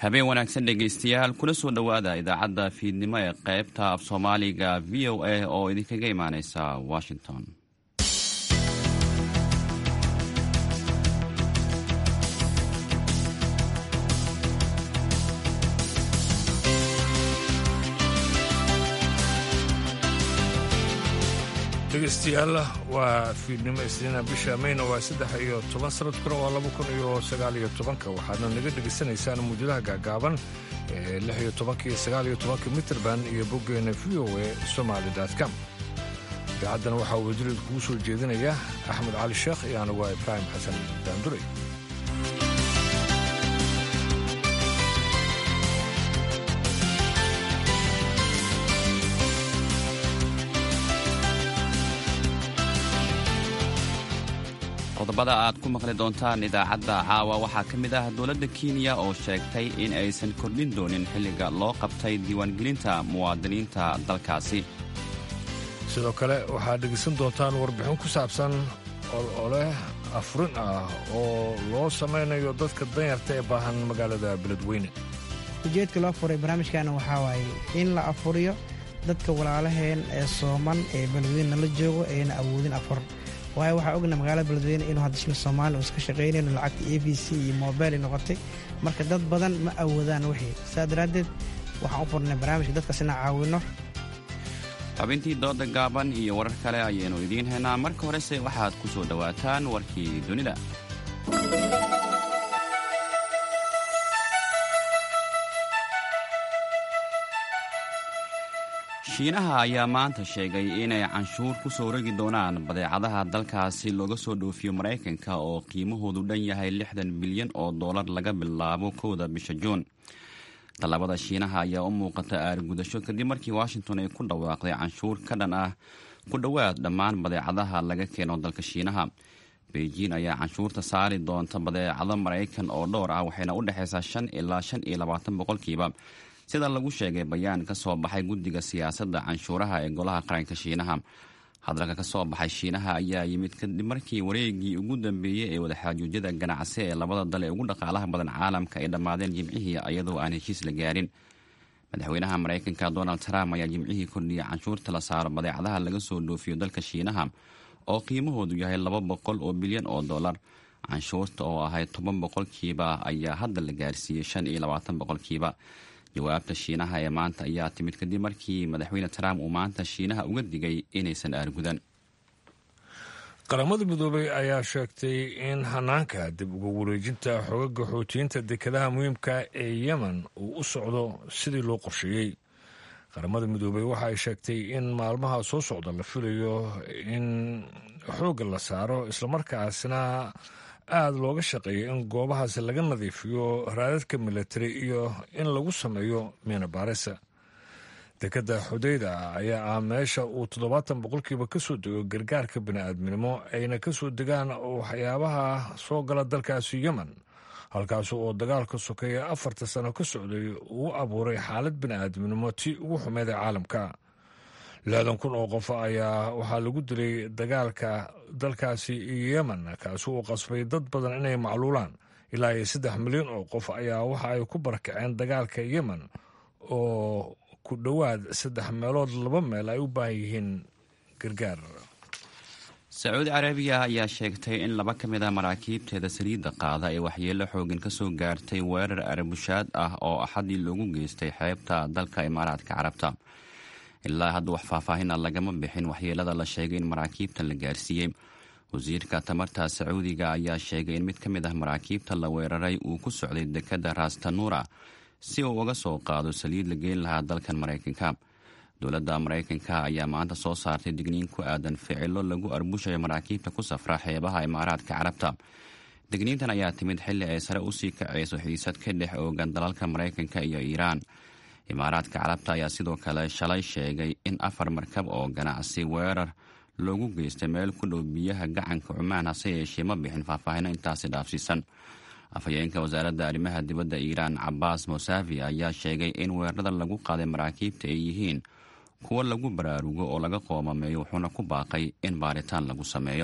habeen wanaagsan dhegaystayaal kuna soo dhowaada idaacadda fiidnimo ee qaybta af soomaaliga v o a oo idinkaga imaaneysa washington dhegeystayaal waa fiidnimo isniina bisha mayna waa saddex iyo toban sanadkuna waa laba kun iyo sagaal iyo tobanka waxaadna naga dhegaysanaysaan muujadaha gaagaaban ee lix iyo tobanka iyo sagaal iyo tobanka mitrband iyo boggeena v o e somaali com idaacaddana waxaa wasirid kugu soo jeedinaya axmed cali sheekh iyo anigu waa ibraahim xasan daanduray qodobada aad ku maqli doontaan idaacadda caawa waxaa ka mid ah dowladda kenya oo sheegtay in aysan kordhin doonin xilliga loo qabtay diiwaangelinta muwaadiniinta dalkaasi sidoo kale waxaad dhegaysan doontaan warbixin ku saabsan olole afurin ah oo loo samaynayo dadka danyarta ee baahan magaalada beledweyne ujeedka loo furay barnaamijkaana waxaa waaye in la afuriyo dadka walaalaheen ee sooman ee beledweyne la joogo eena awoodin afur waayo waxaa ogna magaalada beledweyne inuu hadda shil soomaaliya uu iska shaqaynayno lacagta a b c iyo mobil ay noqotay marka dad badan ma awoodaan wixii saa daraaddeed waxaan u furnay barnaamijka dadkaas inaan caawinno xubintii dooda gaaban iyo warar kale ayaynu idiin haynaa marka horese waxaad ku soo dhowaataan warkii dunida shiinaha ayaa maanta sheegay inay canshuur ku soo rogi doonaan badeecadaha dalkaasi looga soo dhoofiyo maraykanka oo qiimahoodu dhan yahay lixdan bilyan oo dollar laga bilaabo kowda bisha juun tallaabada shiinaha ayaa u muuqata aargudasho kadib markii washington ay ku dhawaaqday canshuur ka dhan ah ku dhowaad dhammaan badeecadaha laga keeno dalka shiinaha beijing ayaa canshuurta saari doonta badeecado maraykan oo dhowr ah waxayna u dhexaysaa shan ilaa shan iyo labaatan boqolkiiba sida lagu sheegay bayaan ka soo baxay guddiga siyaasadda canshuuraha ee golaha qaranka shiinaha hadalka ka soo baxay shiinaha ayaa yimid kadib markii wareegii ugu dambeeyey ee wadaxaajuudyada ganacsi ee labada dal ee ugu dhaqaalaha badan caalamka ay dhammaadeen jimcihii iyadoo aan heshiis la gaarin madaxweynaha maraykanka donald trump ayaa jimcihii kordhiyay canshuurta la saaro badeecadaha laga soo dhoofiyo dalka shiinaha oo qiimahoodu yahay laba boqol oo bilyan oo dollar canshuurta oo ahayd toban boqolkiiba ayaa hadda la gaarsiiyey shan iyo labaatan boqolkiiba jawaabta shiinaha ee maanta ayaa timid kadib markii madaxweyne trump uu maanta shiinaha uga digay inaysan aargudan qaramada midoobay ayaa sheegtay in hanaanka dib uga wareejinta xogaga xoutiyiinta dekedaha muhiimka ee yemen uu u socdo sidii loo qorsheeyey qaramada midoobey waxa ay sheegtay in maalmaha soo socda la filayo in xoogga la saaro islamarkaasna aada looga shaqeeyo in goobahaasi laga nadiifiyo raadadka milatari iyo in lagu sameeyo miina baarisa dekadda xudayda ayaa ah meesha uu toddobaatan boqolkiiba ka soo dego gargaarka bini'aadminimo ayna ka soo degaan waxyaabaha soo gala dalkaasi yemen halkaas oo dagaalka sokeeya afarta sano ka socday uu abuuray xaalad bini'aadminimo tii ugu xumeed ee caalamka lixdan kun oo qof ayaa waxaa lagu dilay dagaalka dalkaasi yemen kaasi uu qasbay dad badan inay macluulaan ilaa iyo saddex milyan oo qof ayaa waxa ay ku barakaceen dagaalka yemen oo ku dhowaad saddex meelood laba meel ay u baahan yihiin gargaar sacuudi carabiya ayaa sheegtay in laba ka mid a maraakiibteeda saliidda qaada ee waxyeello xooggan ka soo gaartay weerar arbushaad ah oo axadii loogu geystay xeebta dalka imaaraadka carabta ilaa hadda wax faahfaahina lagama bixin waxyeelada la sheegay in maraakiibtan la gaarsiiyey wasiirka tamarta sacuudiga ayaa sheegay in mid ka mid ah maraakiibta la weeraray uu ku socday dekadda rastanuura si uu uga soo qaado saliid la geyn lahaa dalkan maraykanka dowladda maraykanka ayaa maanta soo saartay digniin ku aadan ficilo lagu arbushayo maraakiibta ku safra xeebaha imaaraadka carabta digniintan ayaa timid xilli ay sare usii kacayso xiisad ka dhex oogan dalalka maraykanka iyo iiraan imaaraadka carabta ayaa sidoo kale shalay sheegay in afar markab oo ganacsi weerar loogu geystay meel ku dhow biyaha gacanka cumaan hase yeeshee ma bixin faahfaahino intaasi dhaafsiisan afhayeenka wasaaradda arrimaha dibadda iiraan cabaas mosavi ayaa sheegay in weerarada lagu qaaday maraakiibta ay yihiin kuwo lagu baraarugo oo laga qoomameeyo wuxuuna ku baaqay in baaritaan lagu sameeyo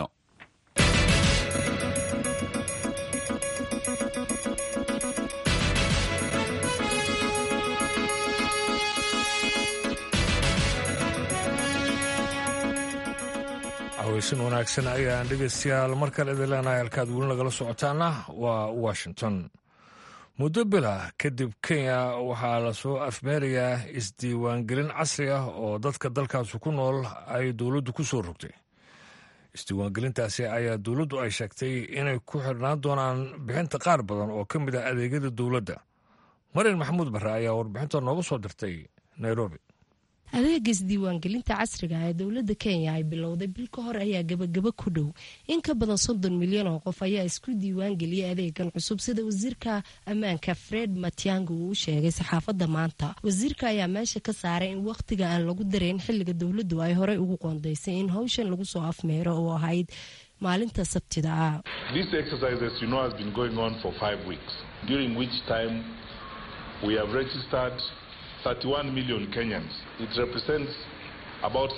haweysan wanaagsan ayaan dhegaystayaal mar kale idin leenahay halkaad weli nagala socotaana waa washington muddo bila kadib kenya waxaa lasoo afmeerayaa isdiiwaangelin casri ah oo dadka dalkaasi ku nool ay dowladdu ku soo rogtay isdiiwaangelintaasi ayaa dowladdu ay sheegtay inay ku xidhnaan doonaan bixinta qaar badan oo ka mid ah adeegyada dowladda marian maxamuud barre ayaa warbixinta nooga soo dirtay nairobi adeega isdiiwaangelinta casriga ee dowladda kenya ay bilowday bil ka hor ayaa gebagabo ku dhow in ka badan soddon milyan oo qof ayaa isku diiwaangeliyay adeegan cusub sida wasiirka ammaanka fred matiangi uu u sheegay saxaafadda maanta wasiirka ayaa meesha ka saaray in wakhtiga aan lagu darayn xilliga dowladdu ay horey ugu qoondaysay in howshan lagu soo afmeero oo ahayd maalinta sabtida ah we have registered 31 million Kenyans. It represents about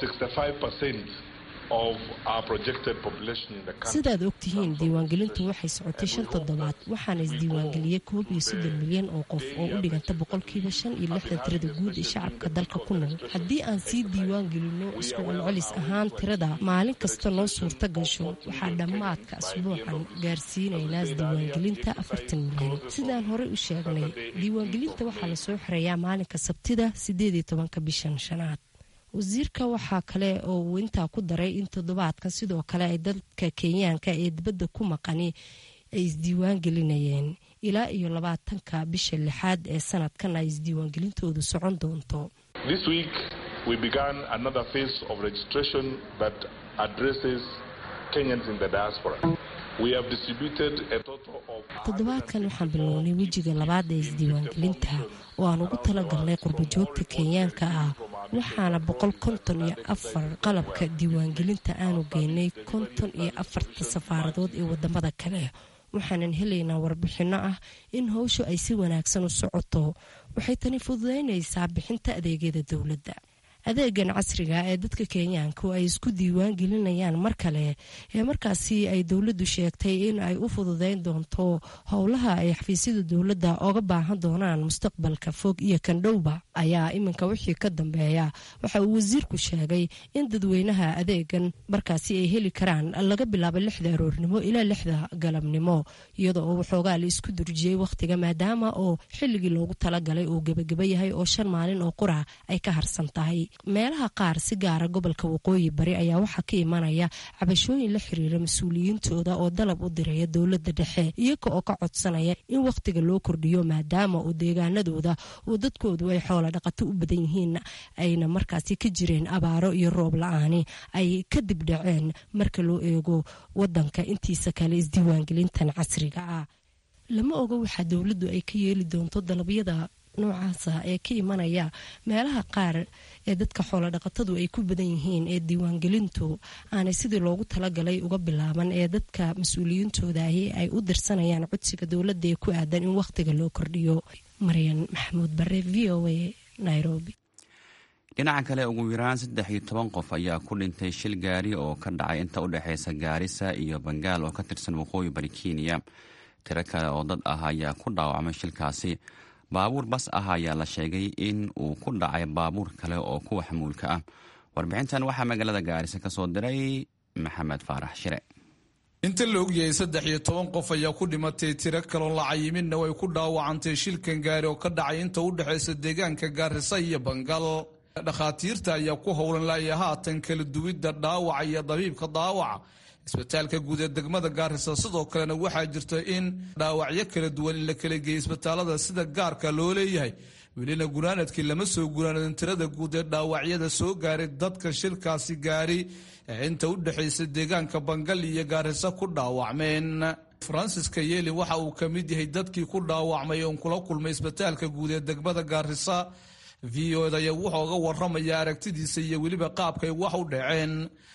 65% of our projected population in the country. sidaad ogtihiin diiwaangelintu waxay socotay shan toddobaad waxaana isdiiwaangeliyey koob iyo soddon milyan oo qof oo u dhiganta boqolkiiba shan iyo lixdan tirada guud ee shacabka dalka ku nool haddii aan sii diiwaangelino isku celcelis ahaan tirada maalin kasta noo suurta gasho waxaa dhammaadka asbuucan gaarsiinaynaa isdiiwaangelinta afartan milyan sidaan horey u sheegnay diiwaangelinta waxaa lasoo xirayaa maalinka sabtida sideed iyo tobanka bishan shanaad wasiirka waxaa kale oo uu intaa ku daray in toddobaadkan sidoo kale ay dadka kenyaanka ee dibadda ku maqani ay isdiiwaan gelinayeen ilaa iyo labaatanka bisha lixaad ee sanadkan ay isdiiwaangelintoodu socon doonto This week we began another phase of registration that addresses Kenyans in the diaspora. We have distributed a total of toddobaadkan waxaan bilownay wejiga labaad ee isdiiwaangelinta oo aan ugu talagalnay qurbajoogta kenyaanka ah waxaana boqol konton iyo afar qalabka diiwaangelinta aanu geynay konton iyo afarta safaaradood ee wadamada kale waxaanan helaynaa warbixinno ah in howshu ay si wanaagsan u socoto waxay tani fududaynaysaa bixinta adeegyada dowladda adeegan casriga ee dadka kenyaanku ay isku diiwaan gelinayaan mar kale ee markaasi ay dowladdu sheegtay in ay u fududeyn doonto howlaha ay xafiisyada dowladda oga baahan doonaan mustaqbalka fog iyo kandhowba ayaa iminka wixii ka dambeeya waxa uu wasiirku sheegay in dadweynaha adeegan markaasi ay heli karaan laga bilaabo lixda aroornimo ilaa lixda galabnimo iyadoo oo waxoogaa la isku durjiyey wakhtiga maadaama oo xilligii loogu talagalay uu gebagaba yahay oo shan maalin oo qura ay ka harsan tahay meelaha qaar si gaara gobolka waqooyi bari ayaa waxaa ka imanaya cabashooyin la xiriira mas-uuliyiintooda oo dalab u diraya dowladda dhexe iyaga oo ka codsanaya in wakhtiga loo kordhiyo maadaama uu deegaanadooda uu dadkoodu ay xoola dhaqato u badan yihiin ayna markaasi ka jireen abaaro iyo roob la-aani ay kadib dhaceen marka loo eego wadanka intiisa kale isdiiwaangelintan casriga ah lama oga waxaa dowladdu ay ka yeeli doonto dalabyada noocaasa ee ka imanaya meelaha qaar ee dadka xoolodhaqatadu ay ku badan yihiin ee diiwaangelintu aanay sidii loogu talagalay uga bilaaban ee dadka mas-uuliyiintoodahi ay u dirsanayaan codsiga dowladda ee ku aadan in wakhtiga loo kordhiyo maryan maxamuud bare v o a nairobi dhinaca kale ugu yaraan saddex iyo toban qof ayaa ku dhintay shil gaari oo ka dhacay inta u dhexeysa gaarisa iyo bangaal oo ka tirsan waqooyi bari kenya tiro kale oo dad ah ayaa ku dhaawacmay shilkaasi baabuur bas ah ayaa la sheegay in uu ku dhacay baabuur kale oo kuwa xamuulka ah warbixintan waxaa magaalada gaarisa ka soo diray maxamed faarax shire inta la ogyahay saddex iyo toban qof ayaa ku dhimatay tiro kaloon la cayiminna way ku dhaawacantay shilkan gaari oo ka dhacay inta u dhexaysa deegaanka gaarisa iyo bangal dhakhaatiirta ayaa ku howlan laaya haatan kala duwidda dhaawaca iyo dabiibka daawaca isbitaalka guud ee degmada gaarisa sidoo kalena waxaa jirta in dhaawacyo kala duwan in la kala geeyay isbitaalada sida gaarka loo leeyahay welina gunaanadkii lama soo gunaanadin tirada guud ee dhaawacyada soo gaaray dadka shilkaasi gaari ee inta u dhexaysa deegaanka bangal iyo gaarisa ku dhaawacmeen francis kayeli waxa uu ka mid yahay dadkii ku dhaawacmay oon kula kulmay isbitaalka guud ee degmada gaarisa v o daya wuxuu oga waramaya aragtidiisa iyo weliba qaabkay wax u dhaceen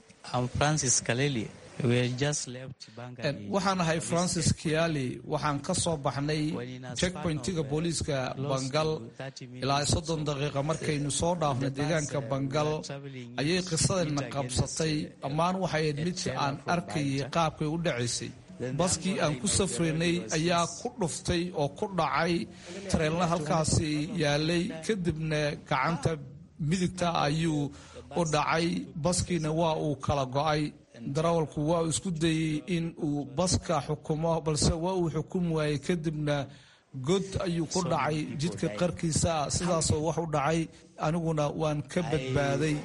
waxaan ahay francis kiali waxaan ka soo baxnay checkpointiga booliiska bangal ilaa soddon daqiiqa markaynu soo dhaafnay deegaanka bangal ayay qisadayna qabsatay dhammaan waxay ahayd mid aan arkayay qaabkay u dhacaysay baskii aan ku safraynay ayaa ku dhuftay oo ku dhacay tareenla halkaasi yaalay kadibna gacanta midigta ayuu u dhacay baskiina waa uu kala go-ay darawalku waa uu isku dayey in uu baska xukumo balse waa uu xukumi waayey kadibna god ayuu ku dhacay jidka qarkiisa ah sidaasoo wax u dhacay aniguna waan ka badbaaday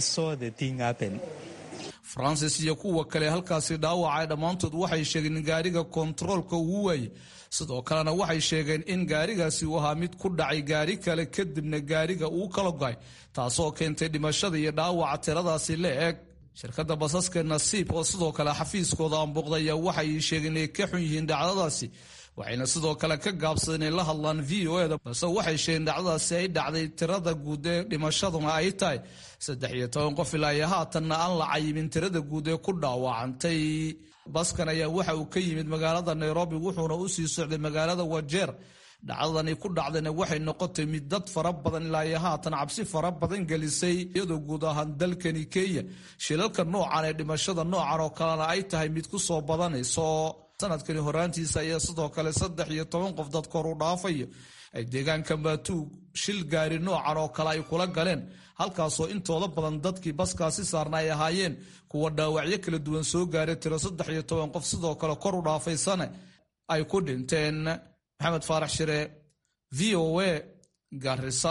francis iyo kuwa kale halkaasi dhaawacay dhammaantood waxay sheegeen in gaariga kontaroolka uu waayey sidoo kalena waxay sheegeen in gaarigaasi uu ahaa mid ku dhacay gaari kale kadibna gaariga uu kala goay taasoo keentay dhimashada iyo dhaawaca tiradaasi la eg shirkadda basaska nasiib oo sidoo kale xafiiskooda aanbuuqdaya waxay sheegeen inay ka xun yihiin dhacdadaasi waxayna sidoo kale ka gaabsadeen inay la hadlaan v o eda balse waxay sheegeen dhacdadaasi ay dhacday tirada guud ee dhimashaduna ay tahay saddex iyo toban qof ilaa iyo haatanna aan la cayimin tirada guud ee ku dhaawacantay baskan ayaa waxa uu ka yimid magaalada nairobi wuxuuna u sii socday magaalada wajeer dhacdadani ku dhacdayna waxay noqotay mid dad fara badan ilaa iyo haatan cabsi fara badan gelisay iyadoo guud ahaan dalkani kenya shilalka noocan ee dhimashada noocan oo kalena ay tahay mid ku soo badanayso sanadkani horaantiisa ayaa sidoo kale saddex iyo toban qof dad kor u dhaafayo ay deegaanka maatuug shil gaari noocan oo kale ay kula galeen halkaasoo intooda badan dadkii baskaasi saarna ay ahaayeen kuwa dhaawacyo kala duwan soo gaaray tiro saddex iyo toban qof sidoo kale kor u dhaafaysane ay ku dhinteen maxamed faarax shire v o a garisa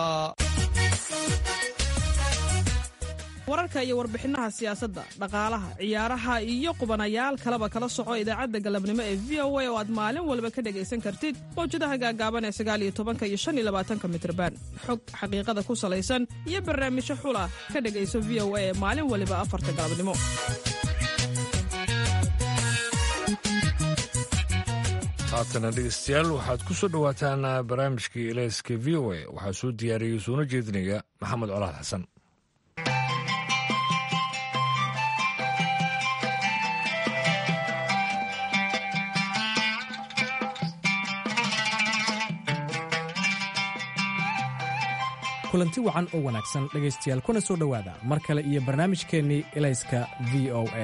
wararka iyo warbixinaha siyaasadda dhaqaalaha ciyaaraha iyo qubanayaal kaleba kala soco idaacadda galabnimo ee v o a oo aad maalin walba ka dhegaysan kartid mawjadaha gaagaaban ee sagaaliyo tobanka iyo shan iyo labaatanka mitrban xog xaqiiqada ku salaysan iyo barnaamijyo xula ka dhegayso v o a ee maalin waliba afarta galabnimo haatana dhegeystayaal waxaad ku soo dhowaataan barnaamijkii eleyska v o a waxaa soo diyaariyey soona jeedinaya maxamed colaad xasan kulanti wacan oo wanaagsan dhegaystayaal kuna soo dhowaada mar kale iyo barnaamijkeennii elayska v o a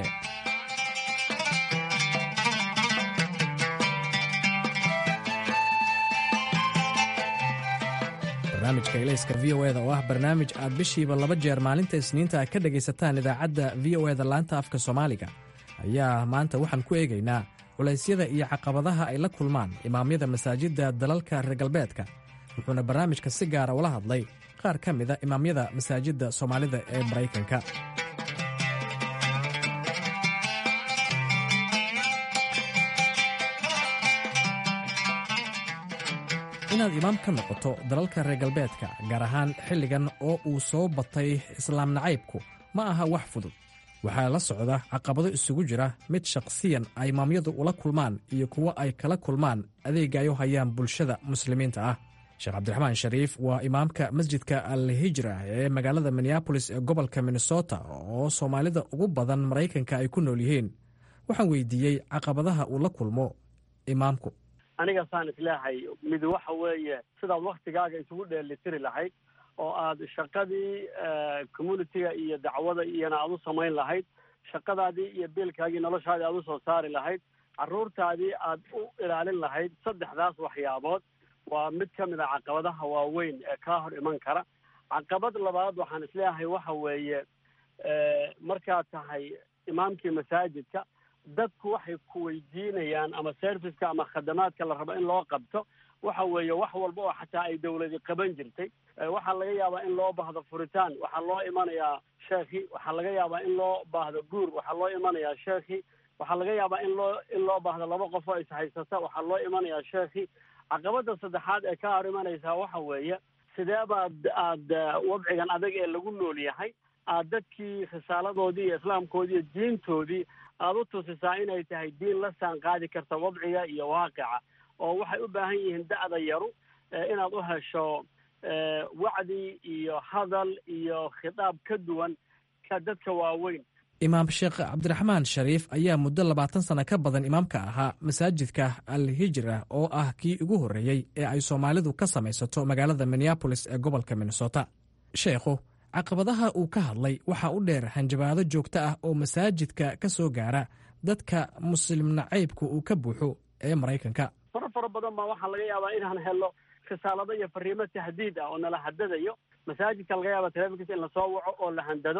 barnaamijka elayska v o eda oo ah barnaamij aad bishiiba laba jeer maalinta isniinta ka dhegaysataan idaacadda v o eda laanta afka soomaaliga ayaa maanta waxaan ku eegaynaa culaysyada iyo caqabadaha ay la kulmaan imaamyada masaajidda dalalka reer galbeedka wuxuuna barnaamijka si gaara ula hadlay qaar ka mida imaamyada masaajidda soomaalida ee maraykanka inaad imaam ka noqoto dalalka reer galbeedka gaar ahaan xilligan oo uu soo batay islaam nacaybku ma aha wax fudud waxaa la socda caqabado isugu jira mid shakhsiyan ay imaamyadu ula kulmaan iyo kuwo ay kala kulmaan adeega ay u hayaan bulshada muslimiinta ah sheekh cabdiraxmaan shariif waa imaamka masjidka al hijra ee magaalada minneabolis ee gobolka minnesota oo soomaalida ugu badan maraykanka ay ku nool yihiin waxaan weydiiyey caqabadaha uu la kulmo imaamku aniga saan isleehay mid waxa weeye sidaad waktigaaga isugu dheelitiri lahayd oo aad shaqadii communitiga iyo dacwada iyona aad u samayn lahayd shaqadaadii iyo biilkaagii noloshaadii aad usoo saari lahayd carruurtaadii aad u ilaalin lahayd saddexdaas waxyaabood waa mid ka mid a caqabadaha waaweyn ee kaa hor iman kara caqabad labaad waxaan isleeyahay waxa weeye markaad tahay imaamkii masaajidka dadku waxay ku weydiinayaan ama serviceka ama khadamaadka la rabo in loo qabto waxa weeye wax walba oo xataa ay dawladi qaban jirtay waxaa laga yaabaa in loo baahdo furitaan waxaa loo imanayaa sheekhi waxaa laga yaabaa in loo baahdo guur waxaa loo imanayaa sheekhi waxaa laga yaabaa in loo in loo baahdo laba qof oo ishaysata waxaa loo imanayaa sheekhi caqabada saddexaad ee ka hor imanaysaa waxa weeye sidee baad aad wadcigan adag ee lagu nool yahay aad dadkii risaaladoodii iyo islaamkoodii iyo diintoodii aada u tusisaa inay tahay diin la saan qaadi karta wadciga iyo waaqica oo waxay u baahan yihiin da'da yaru inaad u hesho wacdi iyo hadal iyo khitaab ka duwan ka dadka waaweyn imaam sheekh cabdiraxmaan shariif ayaa muddo labaatan sano ka badan imaamka ahaa masaajidka al hijra oo ah kii ugu horreeyey ee ay soomaalidu ka samaysato magaalada minneabolis ee gobolka minnesota sheekhu caqabadaha uu ka hadlay waxaa u dheer hanjabaado joogto ah oo masaajidka ka soo gaara dadka muslim nacaybka uu ka buuxo ee maraykanka fara fara badan baa waxaa laga yaabaa inaan helo risaalado iyo fariimo tahdiid ah oo nala hadadayo masaajidka laga yaaba telefonkiisa in lasoo waco oo la handado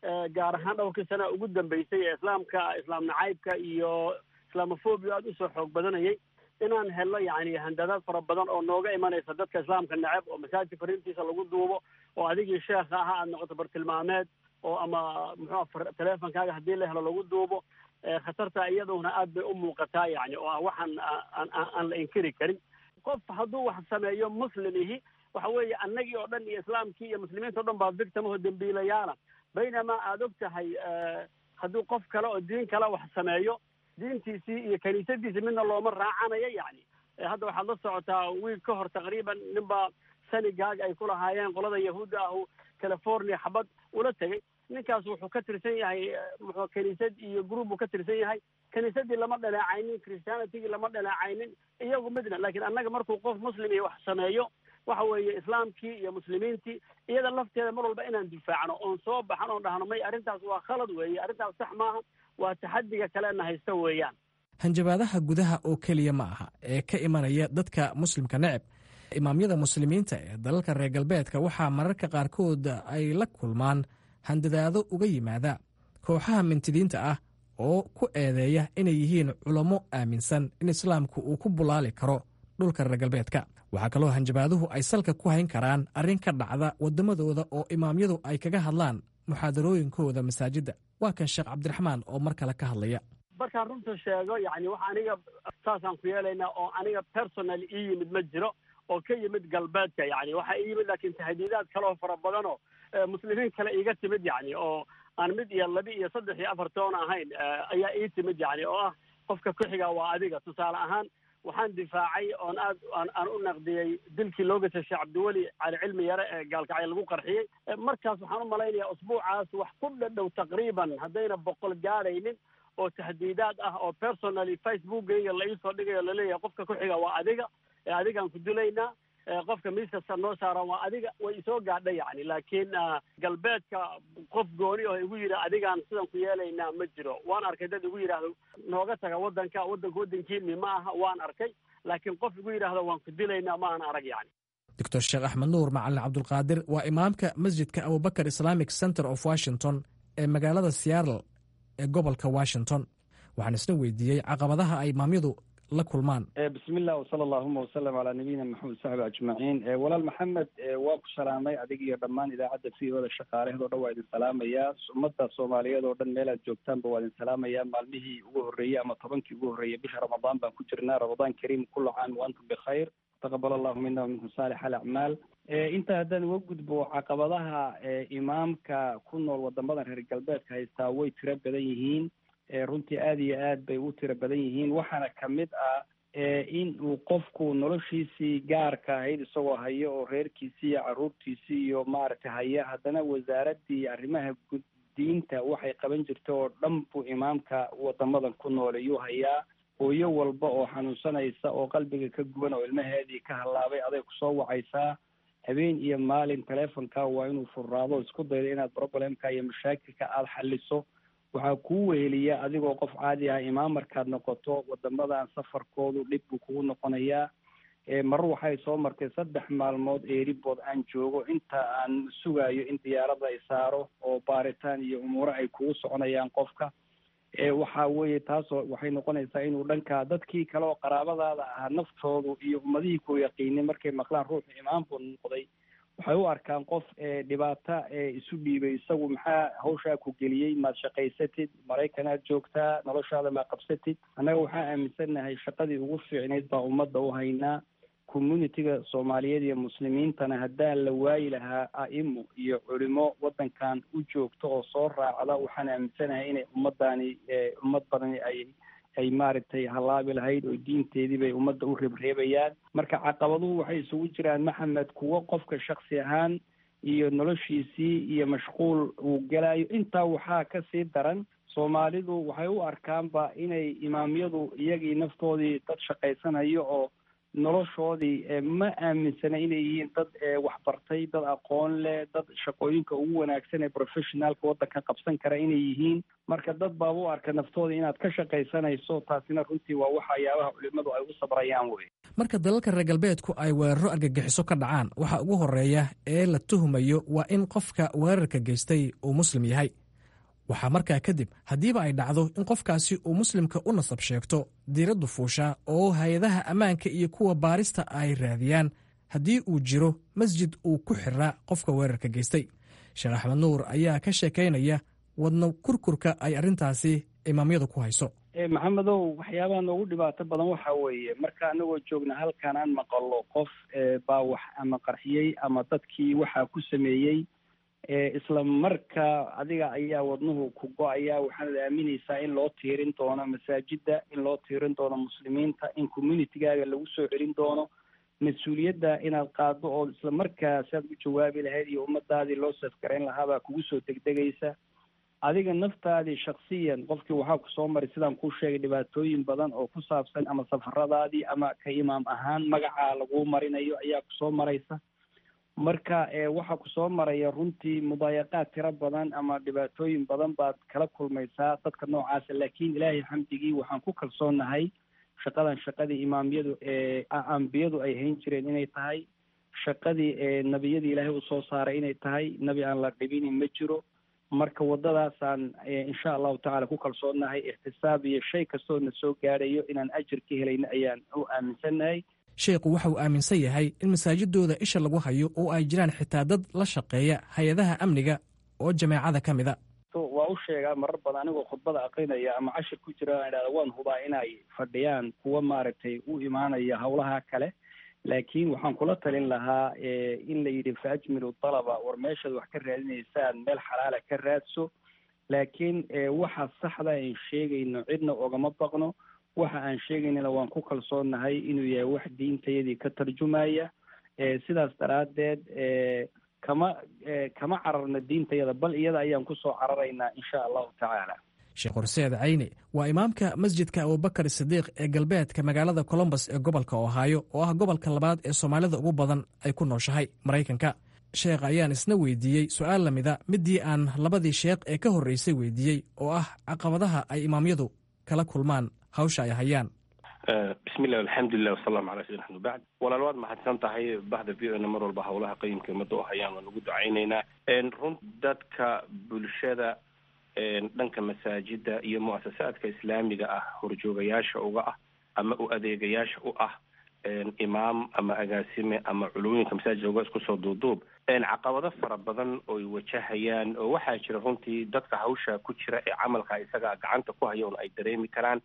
gaar ahaan dhowrkii sana ugu dambeysay ee islaamka islaam nacaybka iyo islamophobia aada usoo xoog badanayay inaan helno yani handadaad fara badan oo nooga imanaysa dadka islaamka neceb oo masaajid fariintiisa lagu duubo oo adigii sheekha ahaa aada noqoto bartilmaameed oo ama muxua teleefonkaaga haddii la helo lagu duubo khatarta iyaduna aad bay u muuqataa yani oo ah waxaan aan la inkiri karin qof hadduu wax sameeyo muslimihi waxa weeye annagii oo dhan iyo islaamkii iyo muslimiinta o dhan baa victimaho dembiilayaala baynamaa aada og tahay hadduu qof kale oo diin kale wax sameeyo diintiisii iyo kaniisadiisii midna looma raacanayo yani hadda waxaad la socotaa wiil ka hor taqriiban ninbaa sanigaag ay ku lahaayeen qolada yahuudda ahu california xabad ula tegay ninkaas wuxuu ka tirsan yahay muxuu kaniisad iyo group buu ka tirsan yahay kaniisadii lama dhaleecaynin christianitigii lama dhaleecaynin iyagu midna lakiin annaga markuu qof muslim iyo wax sameeyo waxa weeye islaamkii iyo muslimiintii iyada lafteeda mar walba inaan difaacno oon soo baxan oon dhahno may arrintaas waa khalad weeye arrintaas sax maaha waa taxadiga kalena haysta weeyaan hanjabaadaha gudaha oo keliya ma aha ee ka imanaya dadka muslimka neceb imaamyada muslimiinta ee dalalka reer galbeedka waxaa mararka qaarkood ay la kulmaan handadaado uga yimaada kooxaha mintidiinta ah oo ku eedeeya inay yihiin culamo aaminsan in islaamku uu ku bulaali karo dhulka reer galbeedka waxaa kaloo hanjabaaduhu ay salka ku hayn karaan arrin ka dhacda waddamadooda oo imaamyadu ay kaga hadlaan muxaadarooyinkooda masaajidda waa kan sheekh cabdiraxmaan oo mar kale ka hadlaya markaan runta sheego yani wax aniga saasaan ku yeelaynaa oo aniga personal ii yimid ma jiro oo ka yimid galbeedka yani waxaa ii yimid laakiin tahdiidaad kaloo fara badanoo muslimiin kale iiga timid yani oo aan mid iyo laba iyo saddex iyo afar toon ahayn ayaa ii timid yani oo ah qofka ku xiga waa adiga tusaale ahaan waxaan difaacay oon aad aan u naqdiyey dilkii loo gashay sheekh cabdiweli cali cilmi yare ee gaalkacyo lagu qarxiyey markaas waxaan u malaynayaa usbuucaas wax ku dhadhow taqriiban haddayna boqol gaadhaynin oo tahdiidaad ah oo personally facebookgayga la iisoo dhigayo laleeyahay qofka ku xiga waa adiga ee adigaan ku dilaynaa qofka miiskasta noo saaran waa adiga way isoo gaadha yani laakiin galbeedka qof gooni oo igu yidhi adigaan sidan ku yeelaynaa ma jiro waan arkay dad igu yidhaahdo nooga taga waddanka waddanka waddankiini ma aha waan arkay laakiin qof igu yidhaahdo waan ku dilaynaa ma aan arag yani doctor sheekh axmed nuur macalin cabdulqaadir waa imaamka masjidka abubakar islamic center of washington ee magaalada seattle ee gobolka washington waxaan isna weydiiyey caqabadaha ay imaamyadu la kulmaan bismillah wsala allahuma wasalam calaa nabiyina maxamed saxbi ajmaciin walaal maxamed waa ku salaamay adig iyo dhammaan idaacadda v o da shaqaalaheed o dhan waa idin salaamayaa ummadda soomaaliyeed oo dhan meel aad joogtaanba waa idin salaamayaa maalmihii ugu horreeyey ama tobankii ugu horreeyey bisha ramadaan baan ku jirnaa ramadaan kariim kullu caam wa antum bikhayr taqabal allahu mina waminkum saalix alacmaal intaa haddaan uga gudbo caqabadaha imaamka ku nool wadamadan reer galbeedka haystaa way tiro badan yihiin runtii aada iyo aad bay u tiro badan yihiin waxaana kamid ah in uu qofku noloshiisii gaarka ahayd isagoo hayo oo reerkiisii iyo caruurtiisii iyo maaragtay haya haddana wasaaradii arrimaha diinta waxay qaban jirta oo dhan buu imaamka wadamadan ku nool ayuu hayaa hooyo walba oo xanuunsanaysa oo qalbiga ka guban oo ilmaheedii ka hallaabay aday kusoo wacaysaa habeen iyo maalin telefonka waa inuu furraado isku daydo inaad problemka iyo mashaakilka aada xaliso waxaa kuu weheliya adigoo qof caadi ah imaam markaad noqoto wadamadan safarkoodu dhib buu kugu noqonayaa marar waxay soo martay saddex maalmood eeribood aan joogo inta aan sugayo in diyaarada ay saaro oo baaritaan iyo umuuro ay kugu soconayaan qofka waxa weeye taasoo waxay noqonaysaa inuu dhanka dadkii kale oo qaraabadaada ahaa naftoodu iyo ummadihii ku yaqiinay markay maqlaan ruuxu imaam buu noqday waxay u arkaan qof dhibaato isu dhiibay isagu maxaa hawshaa ku geliyey maad shaqaysatid maraykanaad joogtaa noloshaada maa qabsatid annaga waxaa aaminsannahay shaqadii ugu fiicnayd baa ummadda u haynaa communitiga soomaaliyeed iyo muslimiintana haddaan la waayi lahaa a'imo iyo culimo waddankan u joogto oo soo raacda waxaan aaminsanahay inay ummaddaani ummad badani ay ay maaragtay hallaabi lahayd oo diinteedii bay ummadda u reebreebayaan marka caqabaduhu waxay isugu jiraan maxamed kuwo qofka shaksi ahaan iyo noloshiisii iyo mashquul uu gelayo intaa waxaa kasii daran soomaalidu waxay u arkaanba inay imaamyadu iyagii naftoodii dad shaqaysanayo oo noloshoodii ma aaminsana inay yihiin dad waxbartay dad aqoon leh dad shaqooyinka ugu wanaagsan ee professionaalka waddanka qabsan kara inay yihiin marka dad baaba u arka naftooda inaad ka shaqaysanayso taasina runtii waa waxyaabaha culimadu ay u sabrayaan wey marka dalalka reer galbeedku ay weeraro argagixiso ka dhacaan waxaa ugu horeeya ee la tuhumayo waa in qofka weerarka geystay uu muslim yahay waxaa markaa kadib haddiiba ay dhacdo in qofkaasi uu muslimka u nasab sheegto diiraddu fuusha oo hay-adaha ammaanka iyo kuwa baarista ay raadiyaan haddii uu jiro masjid uu ku xiraa qofka weerarka geystay sheekh axmed nuur ayaa ka sheekaynaya wadna kurkurka ay arrintaasi imaamyadu ku hayso maxamedow waxyaabaha noogu dhibaato badan waxa weeye marka anagoo joogna halkan aan maqalo qof baa wax ama qarxiyey ama dadkii waxaa ku sameeyey isla marka adiga ayaa wadnuhu ku go-aya waxaanad aaminaysaa in loo tiirin doono masaajida in loo tiirin doono muslimiinta in communitygaaga lagu soo celin doono mas-uuliyadda inaad qaado oo isla markaa si aad u jawaabi lahayd iyo ummadaadii loo safgarayn lahaabaa kugu soo degdegaysa adiga naftaadii shaksiyan qofkii waxaa kusoo maray sidaan kuu sheegay dhibaatooyin badan oo ku saabsan ama safaradaadii ama ka imaam ahaan magacaa laguu marinayo ayaa kusoo maraysa marka waxaa kusoo maraya runtii mudaayaqaad tiro badan ama dhibaatooyin badan baad kala kulmaysaa dadka noocaasa laakiin ilaahay xamdigii waxaan ku kalsoonahay shaqadan shaqadii imaamyadu ambiyadu ay hayn jireen inay tahay shaqadii nebiyadii ilaahay usoo saaray inay tahay nebi aan la dhibini ma jiro marka waddadaasaan insha allahu tacala ku kalsoonahay ixtisaab iyo shay kastoo na soo gaadhayo inaan ajir ka helayna ayaan u aaminsannahay sheekhu waxa uu aaminsan yahay in masaajidooda isha lagu hayo oo ay jiraan xitaa dad la shaqeeya hay-adaha amniga oo jameecada ka mid a waa u sheegaa marar badan anigoo khudbada aqrinaya ama cashir ku jira aan idhahda waan hubaa inay fadhiyaan kuwa maaragtay u imaanaya howlaha kale laakiin waxaan kula talin lahaa in la yidhi fa ajmilu dalaba war meeshaad wax ka raadinaysaan meel xalaala ka raadso laakiin waxa saxda aan sheegayno cidna ogama baqno waxa aan sheegaynana waan ku kalsoonahay inuu yahay wax diintayadii ka tarjumaya sidaas daraaddeed kama kama cararna diintayada bal iyada ayaan kusoo cararaynaa insha allahu tacaala sheekh horseed cayni waa imaamka masjidka abubakar sidiiq ee galbeedka magaalada colombos ee gobolka ohaayo oo ah gobolka labaad ee soomaalida ugu badan ay ku nooshahay maraykanka sheekh ayaan isna weydiiyey su-aal lamida midii aan labadii sheekh ee ka horreysay weydiiyey oo ah caqabadaha ay imaamyadu kala kulmaan hawsha ay hayaan bismillahi alxamdulilah wasalaamu calaa sayidina axmed bacd walaal waad mahadsan tahay bahda v o na mar walba howlaha qayimka ummadda u hayaan waan ugu ducaynaynaa run dadka bulshada dhanka masaajida iyo muasasaadka islaamiga ah horjoogayaasha uga ah ama u adeegayaasha u ah imaam ama agaasime ama culumooyinka masaajidka uga isku soo duuduub caqabado fara badan oy wajahayaan oo waxaa jira runtii dadka hawsha ku jira ee camalka isaga gacanta ku haya un ay dareemi karaan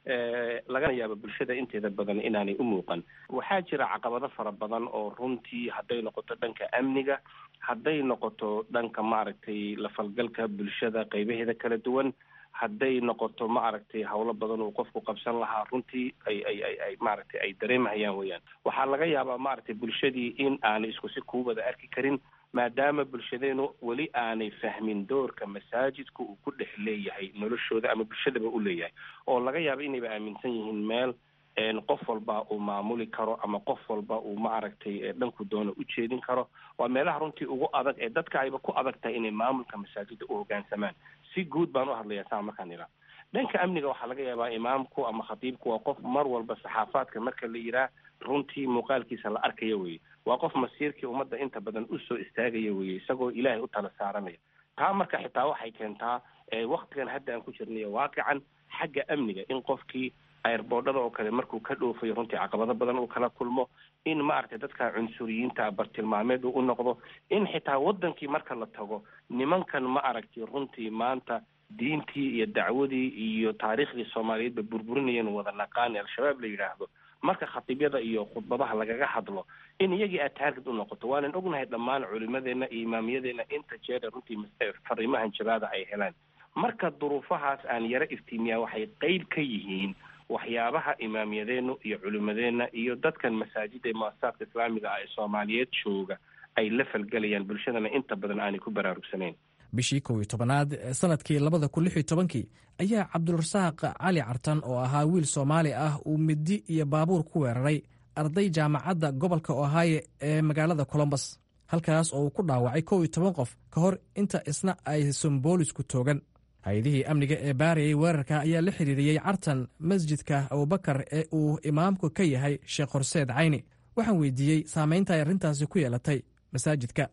lagana yaabo bulshada inteeda badan inaanay u muuqan waxaa jira caqabado fara badan oo runtii hadday noqoto dhanka amniga hadday noqoto dhanka maaragtay lafalgalka bulshada qaybaheeda kala duwan hadday noqoto maaragtay howlo badan uu qofku qabsan lahaa runtii ay ay ay ay maaragtay ay dareemahayaan weyaan waxaa laga yaabaa maaragtay bulshadii in aanay isku si kuu wada arki karin maadaama bulshadeenu weli aanay fahmin doorka masaajidku uu ku dhex leeyahay noloshooda ama bulshadaba u leeyahay oo laga yaabo inayba aaminsan yihiin meel qof walba uu maamuli karo ama qof walba uu maaragtay dhanku doono u jeedin karo waa meelaha runtii ugu adag ee dadka ayba ku adag tahay inay maamulka masaajida u hoggaansamaan si guud baan u hadlayaa saa markaan ilaa dhanka amniga waxaa laga yaabaa imaamku ama khatiibku waa qof mar walba saxaafaadka marka la yiraa runtii muuqaalkiisa la arkaya weye waa qof masiirkii ummadda inta badan usoo istaagaya weye isagoo ilaahay u tala saaranaya taa marka xitaa waxay keentaa waktigan hadda aan ku jirnayo waaqican xagga amniga in qofkii airboodhada oo kale markuu ka dhoofayo runtii caqabado badan uu kala kulmo in maaragtay dadka cunsuriyiinta bartilmaameed uu u noqdo in xitaa wadankii marka la tago nimankan ma aragtay runtii maanta diintii iyo dacwadii iyo taariikhdii soomaaliyeedba burburinayeen wada naqaani al-shabaab la yidhaahdo marka khatiibyada iyo khudbadaha lagaga hadlo in iyagii aad taarged u noqoto waanan ognahay dhammaan culimadeena iyo imaamiyadeena inta jeera runtii fariimahan jabaada ay helaan marka duruufahaas aan yaro iftiimiyaa waxay qeyb ka yihiin waxyaabaha imaamiyadeenu iyo culimadeenna iyo dadkan masaajida ee muasasaadka islaamiga ah ee soomaaliyeed jooga ay la falgelayaan bulshadana inta badan aanay ku baraarugsanayn bishii kow iyo tobanaad ee sanadkii labada kun lix iyo tobankii ayaa cabdulrasaaq cali cartan oo ahaa wiil soomaali ah uu midi iyo baabuur ku weeraray arday jaamacadda gobolka ohaayo ee magaalada colombos halkaas oo uu ku dhaawacay kow iyo toban qof ka hor inta isna aysan boolisku toogan hay-adihii amniga ee baarayay weerarka ayaa la xiriiriyey cartan masjidka abubakar ee uu imaamku ka yahay sheekh horseed cayni waxaan weydiiyey saamaynta ay arrintaasi ku yeelatay masaajidka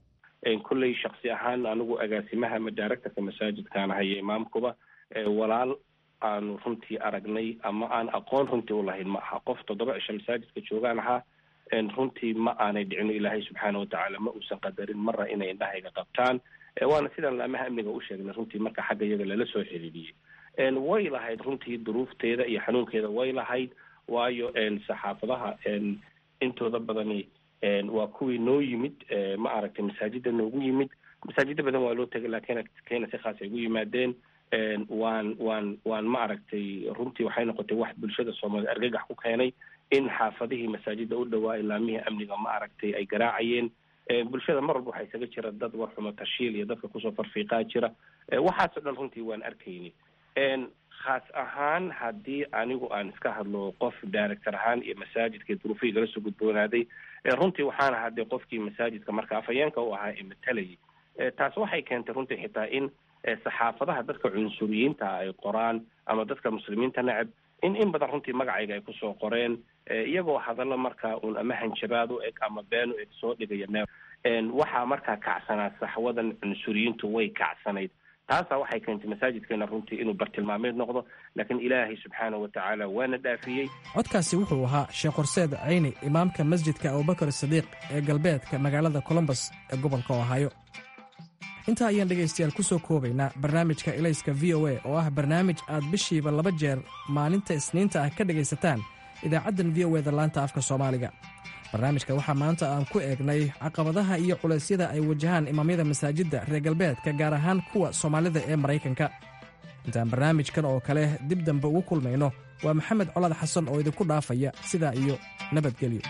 kolley shaksi ahaan anigu agaasimaha ama directorka masaajidkaan haya imaamkuba walaal aanu runtii aragnay ama aan aqoon runtii ulahayn ma aha qof toddoba cisho masaajidka joogaan ahaa runtii ma aanay dhicino ilaahay subxaana watacaala ma uusan qadarin marna inay indhahayga qabtaan waana sidaan laamaha amniga u sheegnay runtii marka xagga iyaga lala soo xiriiriyey way lahayd runtii duruufteeda iyo xanuunkeeda way lahayd waayo saxaafadaha intooda badani waa kuwii noo yimid ma aragtay masaajida noogu yimid masaajida badan waa loo tegay laakiin kena si khaas ay ugu yimaadeen waan waan waan ma aragtay runtii waxay noqotay wax bulshada soomaaliyed argagax ku keenay in xaafadihii masaajida u dhawaa ilaamihii amniga ma aragtay ay garaacayeen bulshada mar walba waxaa isaga jira dad warxumo tashiil iyo dadka kusoo farfiiqaa jira waxaasoo dhan runtii waan arkayni khaas ahaan haddii anigu aan iska hadlo qof director ahaan iyo masaajidka duruufihii gala soo gudboonaaday runtii waxaan ahaa dee qofkii masaajidka marka afhayeenka u ahaa ee matalayay taas waxay keentay runtii xitaa in saxaafadaha dadka cunsuriyiinta ay qoraan ama dadka muslimiinta necab in in badan runtii magacayga ay kusoo qoreen iyagoo hadallo markaa uun ama hanjabaad u eg ama been u eg soo dhigaya meel waxaa markaa kacsanaa saxwadan cunsuriyiintu way kacsanayd taasaa waxay keentay masaajidkeena runtii inuu bartilmaameed noqdo laakiin ilaahay subxaana wa tacaala waana dhaafiyey codkaasi wuxuu ahaa sheekh horseed cayni imaamka masjidka abubakar sadiiq ee galbeedka magaalada colombos ee gobolka ohaayo intaa ayaan dhegaystayaal ku soo koobaynaa barnaamijka ilayska v o a oo ah barnaamij aad bishiiba laba jeer maalinta isniinta ah ka dhegaysataan idaacaddan v o eda laanta afka soomaaliga barnaamijka waxaa maanta aan ku eegnay caqabadaha iyo culeysyada ay wajahaan imaamyada masaajidda reer galbeedka gaar ahaan kuwa soomaalida ee maraykanka intaan barnaamijkan oo kale dib dambe ugu kulmayno waa maxamed colaad xasan oo idinku dhaafaya sidaa iyo nabadgelyo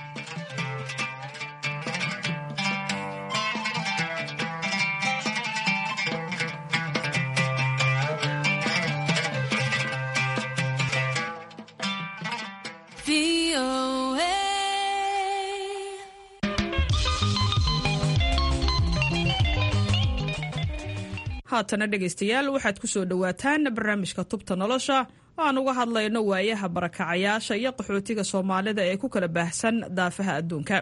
haatana dhegaystayaal waxaad ku soo dhowaataan barnaamijka tubta nolosha oo aan uga hadlayno waayaha barakacayaasha iyo qaxootiga soomaalida ee ku kala baahsan daafaha adduunka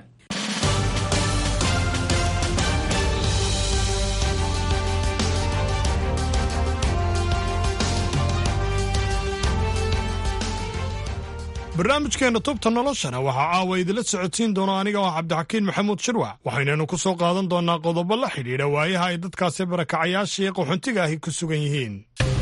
barnaamijkeenna tubta noloshana waxaa caawa idinla socodsiin doona aniga oo cabdixakiin maxamuud shirwac waxaynanu ku soo qaadan doonnaa qodobo la xidhiidha waayaha ay dadkaasi barakacayaasha iyo qaxoontiga ahi ku sugan yihiin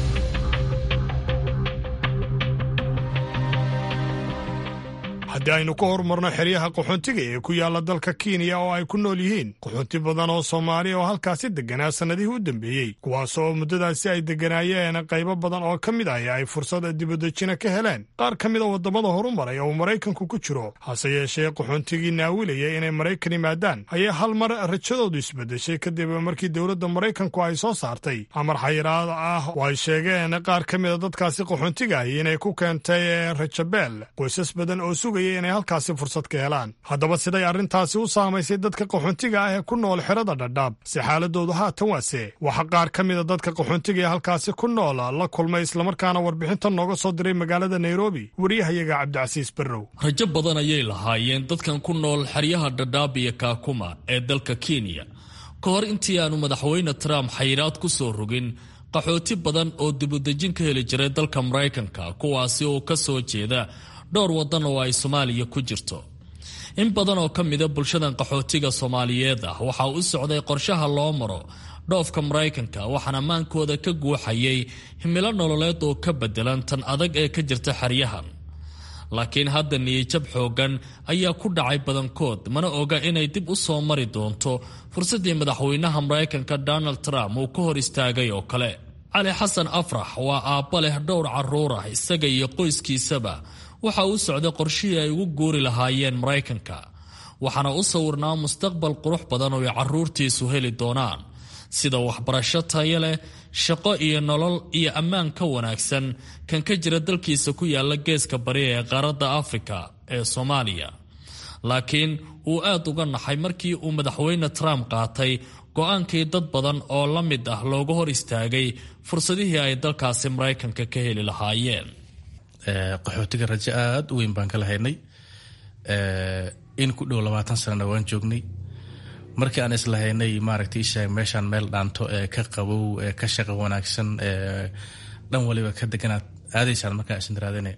haddii aynu ka horumarno xeryaha qaxoontiga ee ku yaalla dalka kenya oo ay ku nool yihiin qaxoonti badan oo soomaali oo halkaasi degganaa sannadihii u dambeeyey kuwaas oo muddadaasi ay degganaayeen qaybo badan oo ka mid ah ay fursad dibadejina ka heleen qaar ka mid a waddamada horumaray oo maraykanku ku jiro hase yeeshee qaxoontigii naawilaya inay maraykan yimaadaan ayaa hal mar rajadoodu isbeddeshay kadib markii dowladda maraykanku ay soo saartay amar xayiraad ah oo ay sheegeen qaar ka mid a dadkaasi qaxoontiga ahi inay ku keentay rajabeel qoysas badan oo sugaya inay halkaasi fursad ka helaan haddaba siday arrintaasi u saamaysay dadka qaxoontiga ah ee ku nool xerada dhadhaab si xaaladoodu haatan waase waxa qaar ka mida dadka qaxoontiga ee halkaasi ku nool la kulmay islamarkaana warbixintan nooga soo diray magaalada nairobi wariyahayaga cabdicasiis barrow rajo badan ayay lahaayeen dadkan ku nool xeryaha dhadhaab iyo kaakuma ee dalka kenya ka hor intii aanu madaxweyne trump xayiraad ku soo rogin qaxooti badan oo dibudejin ka heli jiray dalka maraykanka kuwaasi oo ka soo jeeda dhowr waddan oo ay soomaaliya ku jirto in badan oo ka mida bulshadan qaxootiga soomaaliyeed ah waxaa u socday qorshaha loo maro dhoofka maraykanka waxaana maankooda ka guuxayay himilo nololeed oo ka bedelan tan adag ee ka jirta xeryahan laakiin hadda niyijab xooggan ayaa ku dhacay badankood mana oga inay dib u soo mari doonto fursaddii madaxweynaha maraykanka donald trump uu ka hor istaagay oo kale cali xasan afrax waa aabba leh dhowr carruur ah isaga iyo qoyskiisaba waxa uu socday qorshihii ay ugu guuri lahaayeen maraykanka waxaana u sawirnaa mustaqbal qurux badan oo ay carruurtiisu heli doonaan sida waxbarasho tayo leh shaqo iyo nolol iyo ammaan ka wanaagsan kan ka jira dalkiisa ku yaala geeska bari ee qaaradda afrika ee soomaaliya laakiin uu aad uga naxay markii uu madaxweyne trump qaatay go-aankii dad badan oo la mid ah looga hor istaagay fursadihii ay dalkaasi maraykanka ka heli lahaayeen qaxootiga rajo aada u weyn baan ka lahaynay in ku dhow labaatan sanana waan joognay markii aan islahaynay maaragtay isheeg meeshaan meel dhaanto ee ka qabow ee ka shaqo wanaagsan ee dhan waliba ka deganaad aadaysaan markaa isndaraadine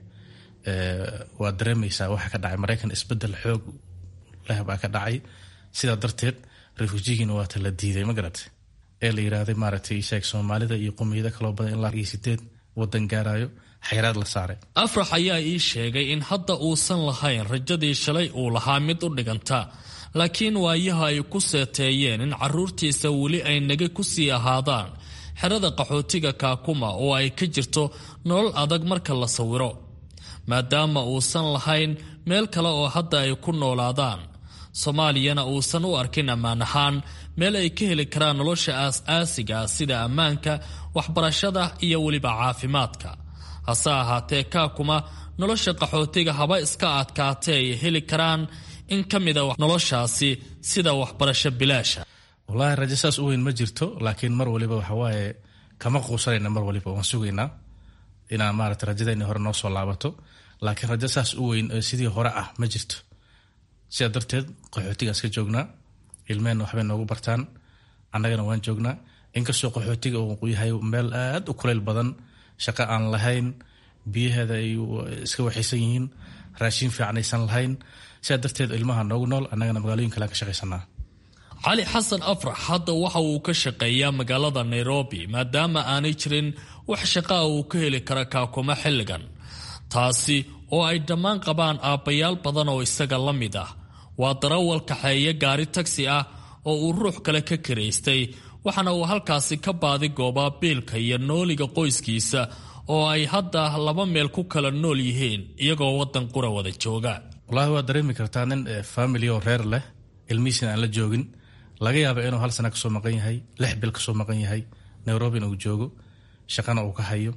waa dareemaysaa waxa ka dhacay maraykan isbedel xoog leh baa ka dhacay sidaa darteed refujigiina waata la diiday ma garat ee la yiraahday maaragtay isheeg soomaalida iyo qumiyado kaloo badan ilaa iyo sideed wadan gaarayo xayraad la saaray afrax ayaa ii sheegay in hadda uusan lahayn rajadii shalay uu lahaa mid u dhiganta laakiin waayaha ay ku seeteeyeen in carruurtiisa weli ay naga ku sii ahaadaan xerada qaxootiga kaakuma oo ay ka jirto nolol adag marka la sawiro maadaama uusan lahayn meel kale oo hadda ay ku noolaadaan soomaaliyana uusan u arkin ammaan ahaan meel ay ka heli karaan nolosha aas-aasiga sida ammaanka waxbarashada iyo weliba caafimaadka hase ahaatee kaakuma nolosha qaxootiga haba iska adkaatee ay heli karaan in ka mida noloshaasi sida waxbarasho bilaasha wallaahi rajo saas u weyn ma jirto laakiin mar waliba waxawaaye kama quusanayna mar waliba waan sugaynaa inaan maarata rajadeenii hore noo soo laabato laakiin rajo saas u weyn oo sidii hore ah ma jirto sidaa darteed qaxootiga iska joognaa ilmehena waxbay noogu bartaan annagana waan joognaa inkastoo qaxootiga uu yahay meel aad u kuleyl badan shaqo aan lahayn biyaheeda ay iska waxaysan yihiin raashin fiican aysan lahayn sidaa darteed ilmaha noogu nool annagana magaalooyin kale aan ka shaqaysanaa cali xasan afrax hadda waxa uu ka shaqeeyaa magaalada nairobi maadaama aanay jirin wax shaqaa uu ka heli kara kaakuma xilligan taasi oo ay dhammaan qabaan aabbayaal badan oo isaga la mid ah waa darawal kaxeeye gaari tagsi ah oo uu ruux kale ka karaystay waxaana uu halkaasi ka baadi goobaa biilka iyo nooliga qoyskiisa oo ay hadda laba meel ku kala nool yihiin iyagoo waddan qura wada jooga wallaahi waad dareemi kartaa nin family oo reer leh ilmihiisina aan la joogin laga yaaba inuu hal sana kasoo maqan yahay lix bil kasoo maqan yahay nairobina uu joogo shaqana uu ka hayo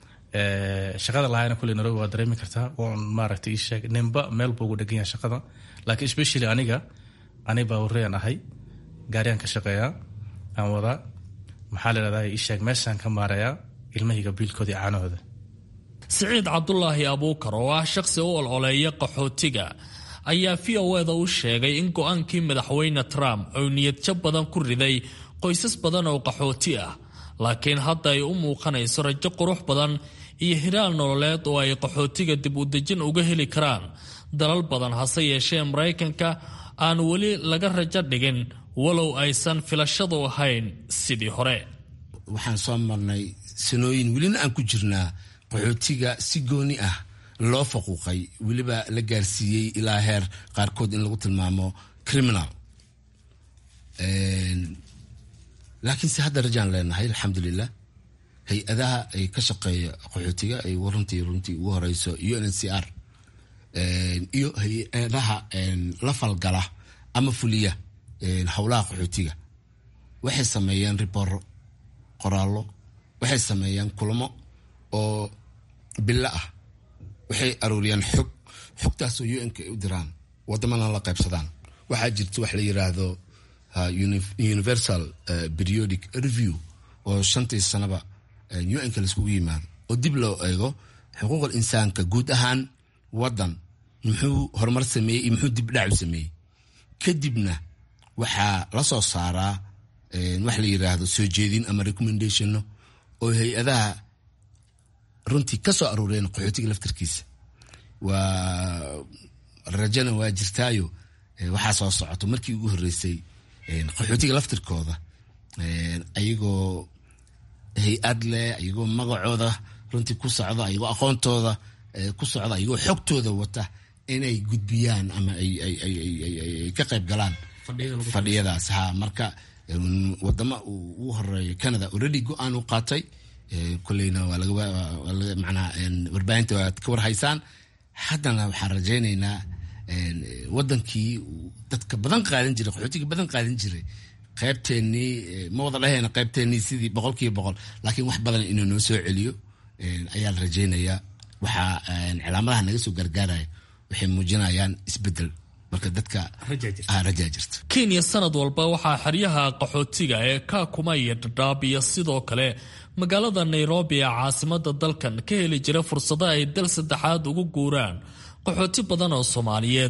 shaqada lahayna kuley nairobi waa dareemi kartaa oon maaragtay isheeg ninba meel buu ugu dhegan yahay shaqada laakiin especially aniga ani baa warreyan ahay gaariyaan ka shaqeeyaa aan wadaa maxaa la dhahdaa isheeg meeshaan ka maarayaa ilmahayga biilkooda iyo caanahooda siciid cabdulaahi abuukar oo ah shaqsi u ololeeya qaxootiga ayaa v o eda u sheegay in go-aankii madaxweyne trump uu niyadjab badan ku riday qoysas badan oo qaxooti ah laakiin hadda ay u muuqanayso rajo qurux badan iyo hiraal nololeed oo ay qaxootiga dib u dejin uga heli karaan dalal badan hase yeeshee maraykanka aan weli laga rajo dhigin walow aysan filashadu ahayn sidii hore waxaan soo marnay sanooyin welina aan ku jirnaa qaxootiga si gooni ah loo faquuqay weliba la gaarsiiyey ilaa heer qaarkood in lagu tilmaamo criminal laakiinse hadda rajaan leenahay alxamdulilah hay-adaha ay ka shaqeeya qaxootiga ay runtii runtii ugu horeyso u n c r iyo hay-adaha la falgala ama fuliya howlaha qaxootiga waxay sameeyeen riboro qoraallo waxay sameeyeen kulamo oo bilo ah waxay arooriyaan xog xogtaasoo u n-ka ay u diraan wadamana la qaybsadaan waxaa jirta wax la yiraahdo universal periodic review oo shantii sanaba u n-ka laiskugu yimaado oo dib loo eego xuquuqal insaanka guud ahaan wadan muxuu horumar sameeyey iyo muxuu dib dhacu sameeyey kadibna waxaa la soo saaraa wax la yiraahdo soo jeedin ama recommendationno oo hay-adaha runtii ka soo aruureen qaxootiga laftarkiisa waa rajana waa jirtaayo waxaa soo socoto markii ugu horeysay qaxootiga laftirkooda ayagoo hay-ad leh ayagoo magacooda runtii ku socda ayagoo aqoontooda ku socda ayagoo xogtooda wata inay gudbiyaan ama ay ka qayb galaan fadhiyadaas ha marka wadama ugu horeeya canada already go-aan u qaatay koleyna waa laga manaa warbaahinta waad ka warhaysaan haddana waxaan rajaynaynaa wadankii dadka badan qaadan jiray qaxootiga badan qaadan jiray qaybteenii ma wada dhahayna qaybteenii sidii boqol kiiba boqol laakiin wax badan inuu noo soo celiyo ayaa la rajaynayaa waxaa cilaamadaha naga soo gargaaraya waxay muujinayaan isbedel marka dadka rajaa jirta kenya sanad walba waxaa xeryaha qaxootiga ee kaakuma iyo dhadhaab iyo sidoo kale magaalada nairobi ee caasimada dalkan ka heli jira fursado ay dal saddexaad ugu guuraan qaxooti badan oo soomaaliyeed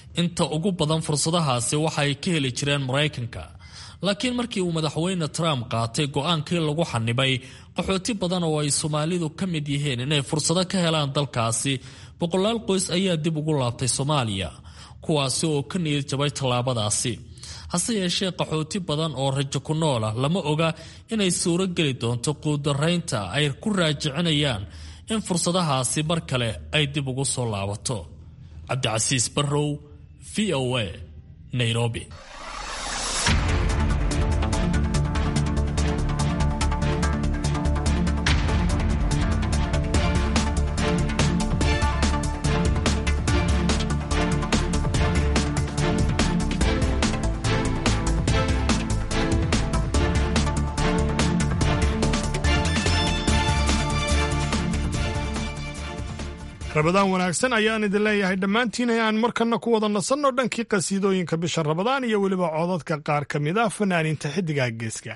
inta ugu badan fursadahaasi waxay ka heli jireen maraykanka laakiin markii uu madaxweyne trump qaatay go-aankii lagu xanibay qaxooti badan oo ay soomaalidu ka mid yihiin inay fursado ka helaan dalkaasi boqolaal qoys ayaa dib ugu laabtay soomaaliya kuwaasi oo ka niyad jabay tallaabadaasi hase yeeshee qaxooti badan oo rajo ku nool ah lama oga inay suuro geli doonto quudaraynta ay ku raajicinayaan in fursadahaasi mar kale ay dib ugu soo laabato cabdicasiis barrow v o a nairobi rabadaan wanaagsan ayaan idin leeyahay dhammaantiin aan markana ku wada nasanno dhankii qasiidooyinka bisha rabadaan iyo weliba codadka qaar ka mid ah fanaaniinta xiddigaha geeska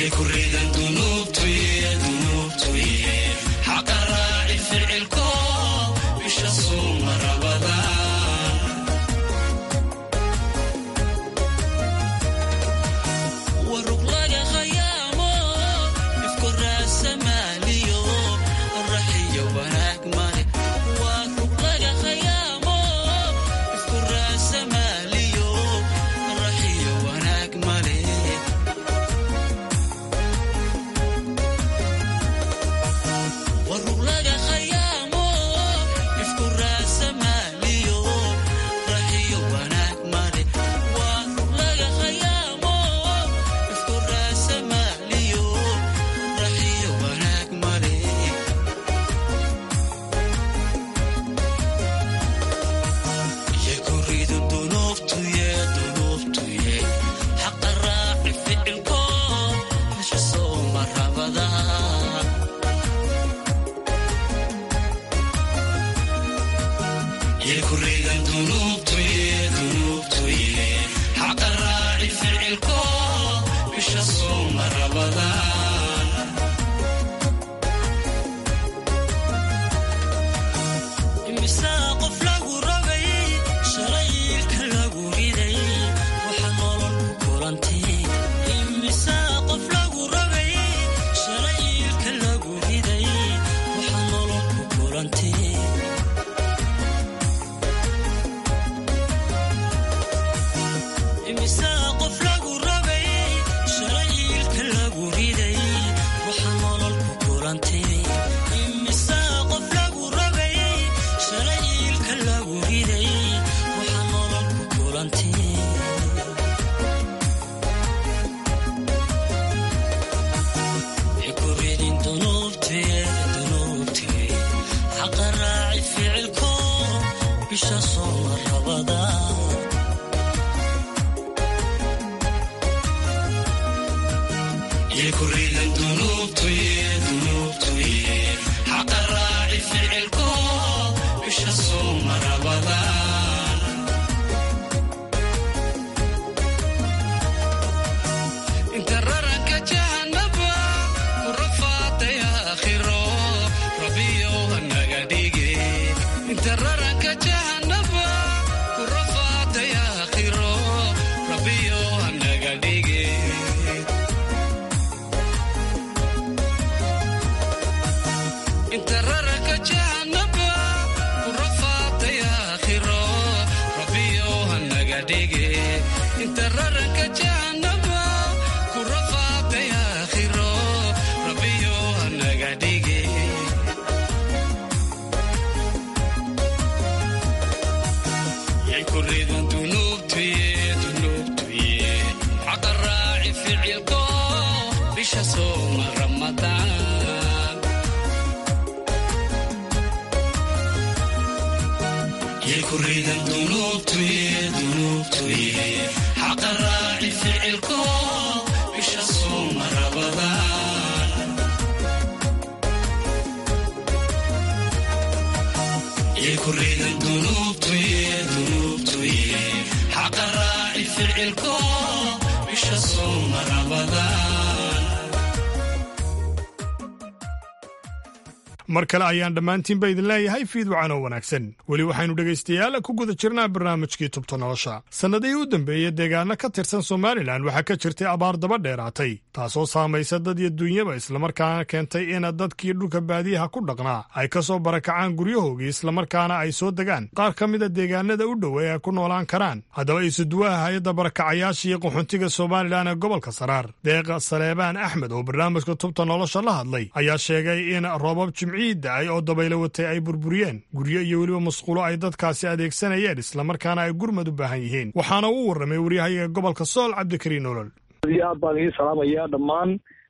mar kale ayaan dhammaantiinba idin leeyahay fiidwacan oo wanaagsan weli waxaynu dhegaystayaal ku guda jirnaa barnaamijkii tubta nolosha sannadihii u dambeeyey deegaano ka tirsan somalilan waxaa ka jirtay abaar daba dheeraatay taasoo saamaysa dad iyo duunyaba islamarkaana keentay in dadkii dhulka baadiyaha ku dhaqnaa ay ka soo barakacaan guryahoogii islamarkaana ay soo degaan qaar ka mida deegaanada u dhow ee ay ku noolaan karaan haddaba isuduwaha hay-adda barakacayaasha iyo qaxoontiga somalilan ee gobolka saraar deeqa saleebaan axmed oo barnaamijka tubta nolosha la hadlay ayaa sheegay in roobab da-ay oo dabaylo watay ay burburiyeen guryo iyo weliba masquulo ay dadkaasi adeegsanayeen islamarkaana ay gurmad u baahan yihiin waxaana uu warramay waryahayaga gobolka sool cabdikariin nolol aad baan idiin salaamayaa dhammaan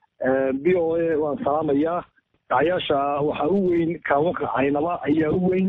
b o a waan salaamayaa dacayaasha waxaa u weyn kaawanka caynaba ayaa u weyn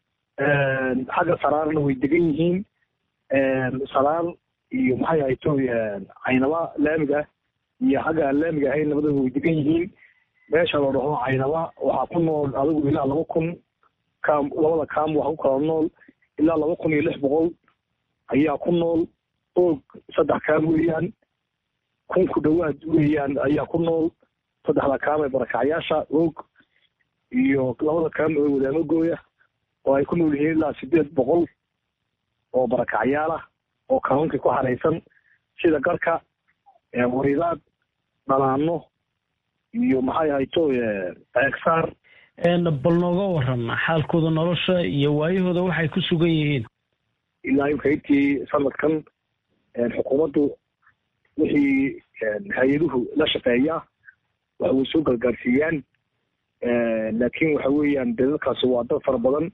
xagga saraarna way degan yihiin saraar iyo maxay ahayto caynaba laamiga iyo xagga aan laamiga ahayn labadaba way degan yihiin meesha la dhaho caynaba waxaa ku nool adigu ilaa laba kun kaam labada kaam waxaa ku kala nool ilaa laba kun iyo lix boqol ayaa ku nool oog saddex kaam weeyaan kun ku dhowaad weeyaan ayaa ku nool saddexda kaam ee barakacyaasha og iyo labada kaam ee wadaamagooya oo ay ku nool yihiin ilaa sideed boqol oo barakacyaal ah oo kaanuunkii ku haraysan sida garka waridaad dhalaano iyo maxay ahayto eegsaar bal nooga waran xaalkooda nolosha iyo waayahooda waxay ku sugan yihiin ilaa imka intii sanadkan xukuumaddu wixii hay-aduhu la shaqeeya wax way soo gargaarsiiyaan laakiin waxa weeyaan dee dadkaasi waa dad fara badan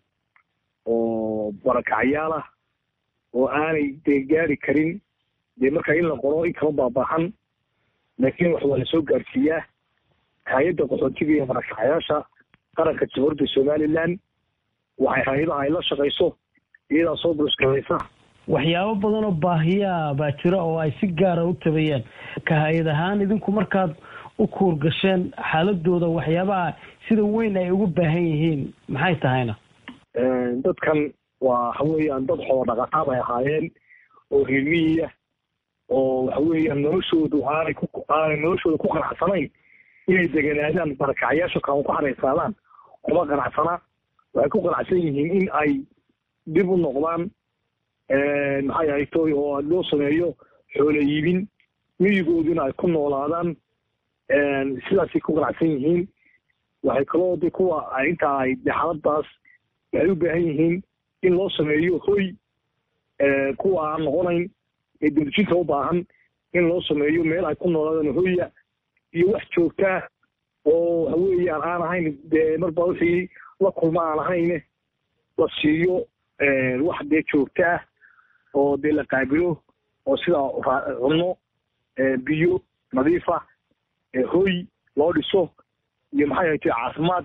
oo barakacyaal ah oo aanay dee gaari karin dee marka in la qoro in kama baabaahan laakiin wax waa lasoo gaarsiiyaa hay-adda qaxootiga iyo barakacyaasha qaranka jamhuuriyadda somaliland waxay hay-adaha ay la shaqayso iyadaa soo bulusgalaysa waxyaabo badan oo baahiyaa baa jira oo ay si gaara u tabayaan ka hay-ad ahaan idinku markaad u kuurgasheen xaaladooda waxyaabaha sida weyn ay ugu baahan yihiin maxay tahayna dadkan waa waxa weeyaan dad xoolo dhaqataa bay ahaayeen oo reermiyiya oo waxa weeyaan noloshoodu aanay ku aanay noloshooda ku qanacsanayn inay deganaadaan barakacyaasha kaan ku haraysaadaan kuma qanacsana waxay ku qanacsan yihiin in ay dib u noqdaan maxay ahaytoy oo loo sameeyo xoolo iibin miyigooduna ay ku noolaadaan sidaasay ku qanacsan yihiin waxay kaloo de kuwa intaa ay de xaaladaas waxay u baahan yihiin in loo sameeyo hoy kuwa aan noqonayn ee dawladjinta u baahan in loo sameeyo meel ay ku noolaadaan hoya iyo wax joogtaa oo waxa weeyaan aan ahayn dee marba wixii la kulma aan ahayne la siiyo wax dee joogta ah oo dee la qaabilo oo sida cunno biyo nadiifa hoy loo dhiso iyo maxay haytay caafimaad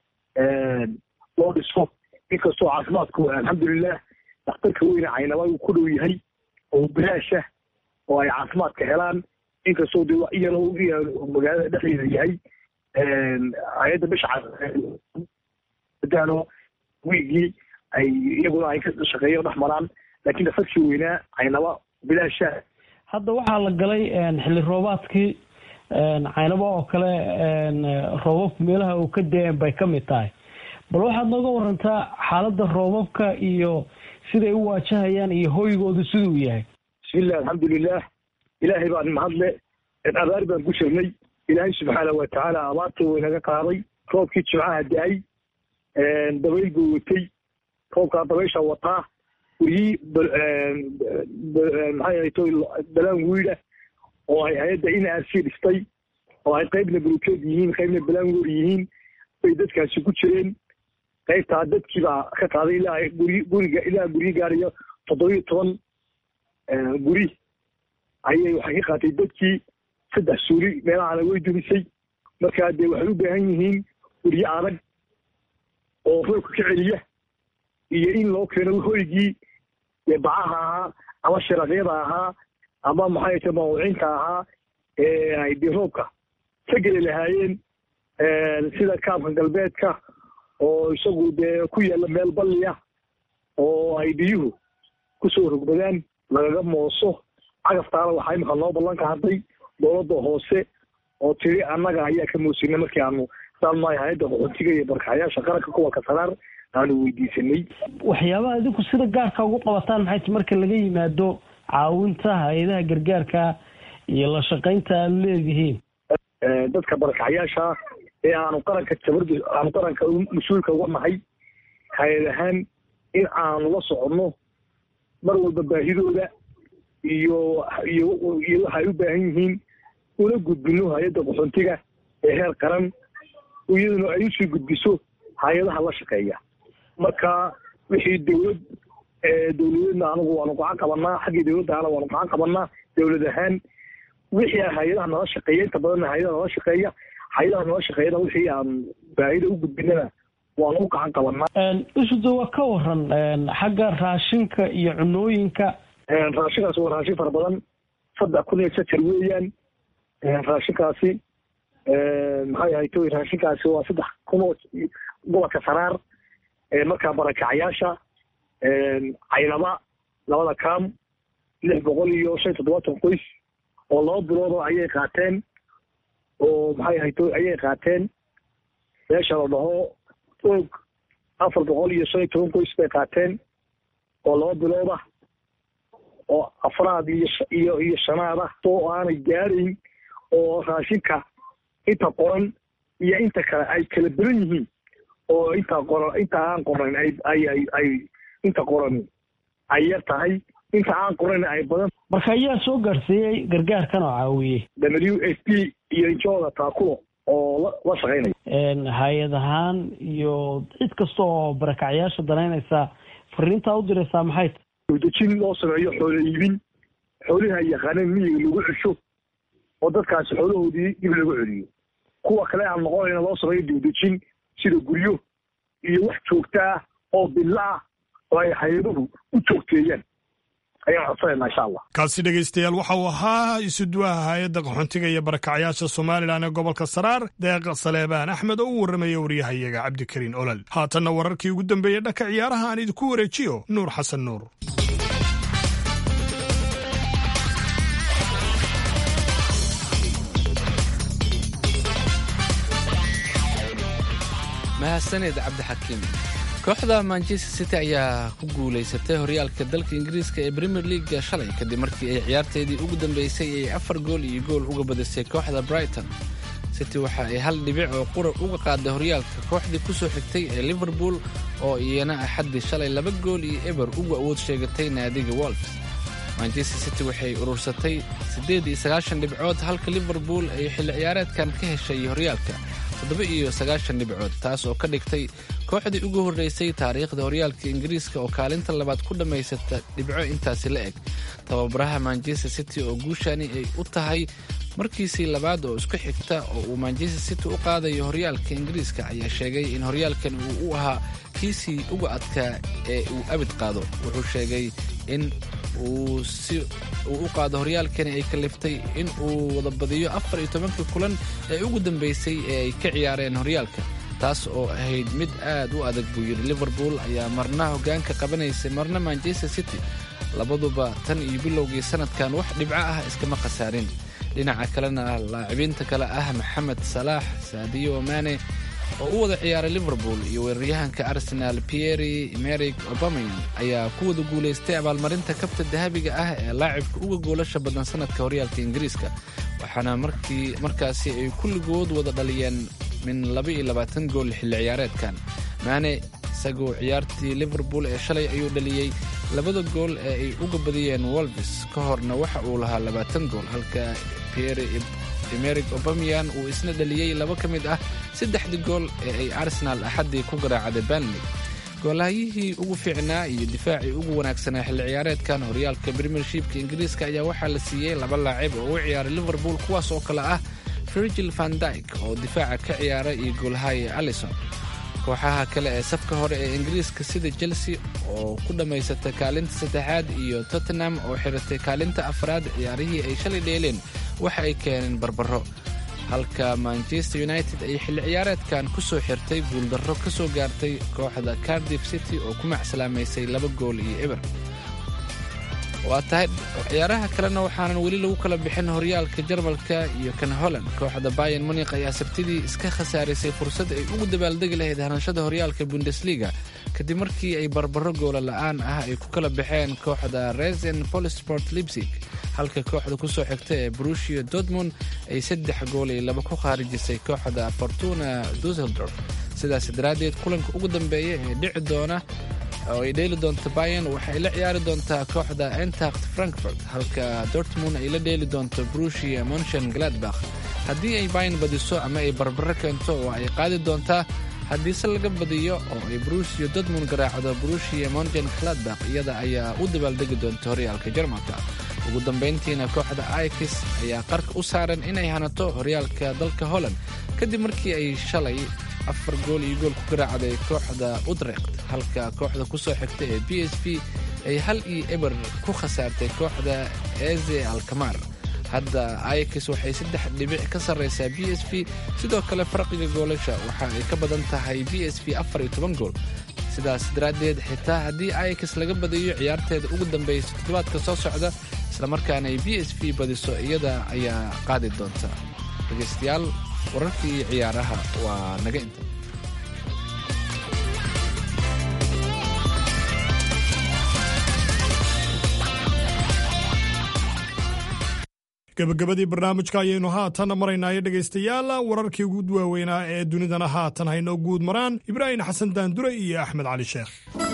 loo dhiso inkastoo caafimaadku alxamdulilah dhakhtarka weyne caynaba uu ku dhow yahay oo bilaasha oo ay caafimaadka helaan inkastoo de iyana magaalada dhexdeeda yahay hay-adda bisha daano wiigii ay iyaguna ay ka shaqeeyo dhex maraan laakiin dhakhtarkii weynaa caynaba bilaasha hadda waxaa la galay xilli roobaadkii caynabo oo kale roobabka meelaha uu ka da-een bay ka mid tahay bal waxaad nooga warantaa xaaladda roobabka iyo siday u waajahayaan iyo hoygoodu siduu yahay bismillahi alxamdulilah ilaahay baan mahadle abaar baan ku jirnay ilaahay subxaana wa tacaala abaarta waynaga qaaday roobkii jimcaha da-ay dabayl buu watay roobkaa dabaysha wataa wiyii maxay ahayto balaan wiida oo ay hay-adda in r c dhistay oo ay qaybna bulukeed yihiin qaybna balangoor yihiin bay dadkaasi ku jireen qaybtaa dadkii baa ka qaaday ilaa guri guriga ilaa guryo gaarayo toddobiyo toban guri ayay waxay ka qaatay dadkii saddex suuli meelahana way dumisay markaa dee waxay u baahan yihiin guryo adag oo roobka ka celiya iyo in loo keeno hoygii dee bacaha ahaa ama sharaqyada ahaa ama maxay ta mawucinta ahaa ee ay dee roobka ka geli lahaayeen sida kaabka galbeedka oo isagu dee ku yaalla meel balliya oo ay biyuhu kusoo rogmadaan lagaga mooso cagaftaana waxaa imika noo ballan qaaday dowladda hoose oo tiri annaga ayaa ka moosinay markii aanu saalmaay hay-adda qaxootiga iyo barkaxyaasha qaranka kuwa kasaraar aanu weydiisanay waxyaabaha idinku sida gaarka ugu qabataan maxay ti marka laga yimaado caawinta hay-adaha gargaarka iyo la shaqaynta aad leedihiin dadka barakaxyaasha ee aanu qaranka jabarda aanu qaranka mas-uulka uga nahay hay-ad ahaan in aanu la soconno mar walba baahidooda iyo iyo iyo waxa ay u baahan yihiin una gudbino hay-adda qaxoontiga ee heer qaran iyaduna ay usii gudbiso hay-adaha la shaqeeya marka wixii dawlad dawladeedna anigu waanu gacan qabanaa xaggii dawladdaana waanu gacan qabanaa dawlad ahaan wixii hay-adaha nala shaqeeya inta badanna hay-adaha nala shaqeeya hay-adaha nala shaqeeyana wixii aan baahida u gudbinana waanu u gacan qabanaa isuda waa ka waran xagga raashinka iyo cunooyinka raashinkaasi waa raashin fara badan saddex kun iyo sajar weeyaan raashinkaasi maxay ahayto raashinkaasi waa saddex kun oo gobolka saraar markaa barakacayaasha caynaba labada kaam lix boqol iyo shan toddobaatan qoys oo laba biloodoo ayay qaateen oo maxay ahayd ayay qaateen meesha la dhaho og afar boqol iyo shan iyo toban qoys bay qaateen oo laba bilood ah oo afraad iyo iyo iyo shanaad ah oo aanay gaarayn oo raashinka inta qoran iyo inta kale ay kala beran yihiin oo inta qoran inta aan qoran ay ay ay ay inta qoran ay yar tahay inta aan qoran ay badan marka ayaa soo gaarsiiyey gargaarkan oo caawiyey w f p iyo injooda taakulo oo la la shaqaynaya hay-ad ahaan iyo cid kasta oo barakacyaasha danaynaysa fariintaa u diraysaa maxay tahay dejin loo sameeyo xoolo iibin xoolihi ay yaqaaneen miyiga lagu cesho oo dadkaasi xoolahoodii dib lagu celiyo kuwa kale aan noqonayna loo sameeyo dibdejin sida guryo iyo wax joogta ah oo billa ah oo ay hay-aduhu u joogteeyaan ayaan codsanayna insha allah kaasi dhegaystayaal waxa uu ahaa isuduwaha hay-adda qaxoontiga iyo barakacyaasha somalilan ee gobolka saraar deeq saleebaan axmed oo u warramaya waryahayaga cabdikariin olol haatanna wararkii ugu dambeeyey dhanka ciyaaraha aan idinku wareejiyo nuur xasan nuur mahadsaned cabdixakiim kooxda manchester city ayaa ku guulaysatay horyaalka dalka ingiriiska ee premier leaga shalay kadib markii ay ciyaarteedii ugu dambeysay ay afar gool iyo gool uga badisay kooxda brighton city waxa ay hal dhibic oo qura uga qaaday horyaalka kooxdii kusoo xigtay ee liverpool oo iyana axaddii shalay laba gool iyo eber uga awood sheegatay naadiga wolfs manchester city waxay urursatay siddeed iyo sagaashan dhibcood halka liverpool ay xilli ciyaareedkan ka heshay horyaalka toddoba iyo sagaashan dhibcood taas oo ka dhigtay kooxdii ugu horreysay taariikhda horyaalka ingiriiska oo kaalinta labaad ku dhammaysata dhibco intaasi la eg tababaraha manchester city oo guushani ay u tahay markiisii labaad oo isku xigta oo uu manchester city u qaadayo horyaalka ingiriiska ayaa sheegay in horyaalkan uu u ahaa kiisii uga adkaa ee uu abid qaado wuxuu sheegay in uu si uu u qaado horyaalkani ay kaliftay in uu wada badiyo afar iyo tobankii kulan ee ugu dambeysay ee ay ka ciyaareen horyaalka taas oo ahayd mid aad u adag buu yidhi liverpool ayaa marna hoggaanka qabanaysay marna manchester city labaduba tan iyo bilowgii sanadkan wax dhibco ah iskama khasaarin dhinaca kalena laacibiinta kale ah maxamed salaax saadiyo mane oo u wada ciyaaray liverpool iyo weeraryahanka arsenal pieri emeric obamayan ayaa ku wada guulaystay abaalmarinta kabta dahabiga ah ee laacibka uga goolasha badan sanadka horyaalka ingiriiska waxaana markii markaasi ay kulligood wada dhaliyeen min laba iyo labaatan gool xilli ciyaareedkan maane isagoo ciyaartii liverpool ee shalay ayuu dhaliyey labada gool ee ay uga badiyeen wolvis ka horna waxa uu lahaa labaatan gool halka pieri emeric obamian uu isna dhaliyey laba ka mid ah saddexdii gool ee ay arsenal axaddii ku garaacday banley goolahayihii ugu fiicnaa iyo difaacii ugu wanaagsanaa xilli ciyaareedkan horyaalka premiershipka ingiriiska ayaa waxaa la siiyey laba laacib oo u ciyaaray liverpool kuwaas oo kale ah virgil van dyke oo difaaca ka ciyaara iyo goolhaye allison kooxaha kale ee safka hore ee ingiriiska sida chelsea oo ku dhammaysatay kaalinta saddexaad iyo tottenham oo xiratay kaalinta afraad ciyaarihii ay shalay dheeleen waxa ay keeneen barbaro halka manchester united ay xilli ciyaareedkan ku soo xirtay guuldarro ka soo gaartay kooxda cardiff city oo ku macslaamaysay laba gool iyo eber waa tahay ciyaaraha kalena waxaanan weli lagu kala bixin horyaalka jarmalka iyo kan holland kooxda bayan munik ayaa sabtidii iska khasaarisay fursad ay ugu dabaaldegi lahayd hanashada horyaalka bundesliga kadib markii ay barbaro goola la'aan ah ay ku kala baxeen kooxda resen polisport libsig halka kooxda ku soo xigta ee brushio dortmund ay saddex gool iyo laba ku khaarijisay kooxda fortuna dusseldorf sidaas daraaddeed kulanka ugu dambeeya ee dhici doona oo ay dheeli doonto bayan waxay la ciyaari doontaa kooxda entacht frankfurt halka dortmund ay la dheeli doonto brushia monchen gladbach haddii ay bayan badiso ama ay barbaro keento oo ay qaadi doontaa haddiise laga badiyo oo ay brushio dortmund garaacdo brushia monchen gladbach iyada ayaa u dabaaldegi doonta horyaalka jarmalka ugu dambayntiina kooxda aikis ayaa qarka u saaran inay hanato horyaalka dalka holland kadib markii ay shalay afar gool iyo gool ku garaacday kooxda utrecht halka kooxda ku soo xigta ee b s b ay hal iyo eber ku khasaartay kooxda eze alkamar hadda aikis waxay saddex dhibic ka sarraysaa b s b sidoo kale farqiga goolasha waxa ay ka badan tahay b s b afar iyo toban gool sidaas daraaddeed xitaa haddii aikis laga badiyo ciyaarteeda ugu dambaysa toddobaadka soo socda islamarkaana ay b s v badiso iyada ayaa qaadi doonta dhegaystayaal wararkii ciyaaraha waa naga inta gabagabadii barnaamijka ayaynu haatan maraynaayo dhegaystayaal wararkii ugu waaweynaa ee dunidana haatan haynoo guud maraan ibraahim xasan daandure iyo axmed cali sheekh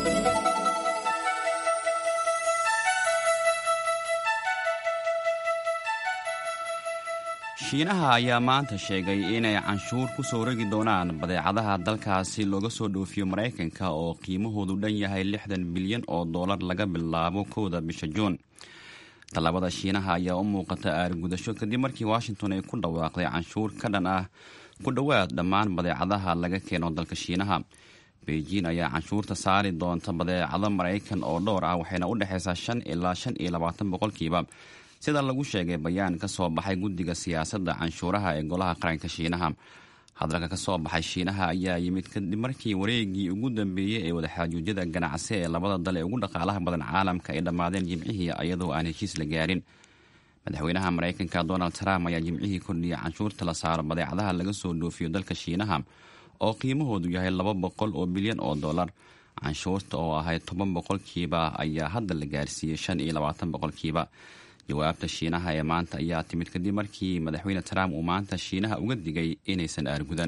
shiinaha ayaa maanta sheegay inay canshuur ku soo rogi doonaan badeecadaha dalkaasi looga soo dhoofiyo maraykanka oo qiimahoodu dhan yahay lixdan bilyan oo dollar laga bilaabo kowda bisha juun tallaabada shiinaha ayaa u muuqata aargudasho kadib markii washington ay ku dhawaaqday canshuur ka dhan ah ku dhowaad dhammaan badeecadaha laga keeno dalka shiinaha beijing ayaa canshuurta saari doonta badeecado maraykan oo dhowr ah waxayna u dhexaysaa shan ilaa shan iyo labaatan boqolkiiba sida lagu sheegay bayaan ka soo baxay guddiga siyaasadda canshuuraha ee golaha qaranka shiinaha hadalka ka soo baxay shiinaha ayaa yimid kadib markii wareegii ugu dambeeyey ee wadaxaajuudyada ganacsi ee labada dal ee ugu dhaqaalaha badan caalamka ay dhammaadeen jimcihii iyadoo aan heshiis la gaarin madaxweynaha maraykanka donald trump ayaa jimcihii kordhiyay canshuurta la saaro badeecadaha laga soo dhoofiyo dalka shiinaha oo qiimahoodu yahay laba boqol oo bilyan oo dollar canshuurta oo ahayd toban boqolkiiba ayaa hadda la gaarsiiyey shan iyo labaatan boqolkiiba jawaabta shiinaha ee maanta ayaa timid kadib markii madaxweyne trump uu maanta shiinaha uga digay inaysan aargudan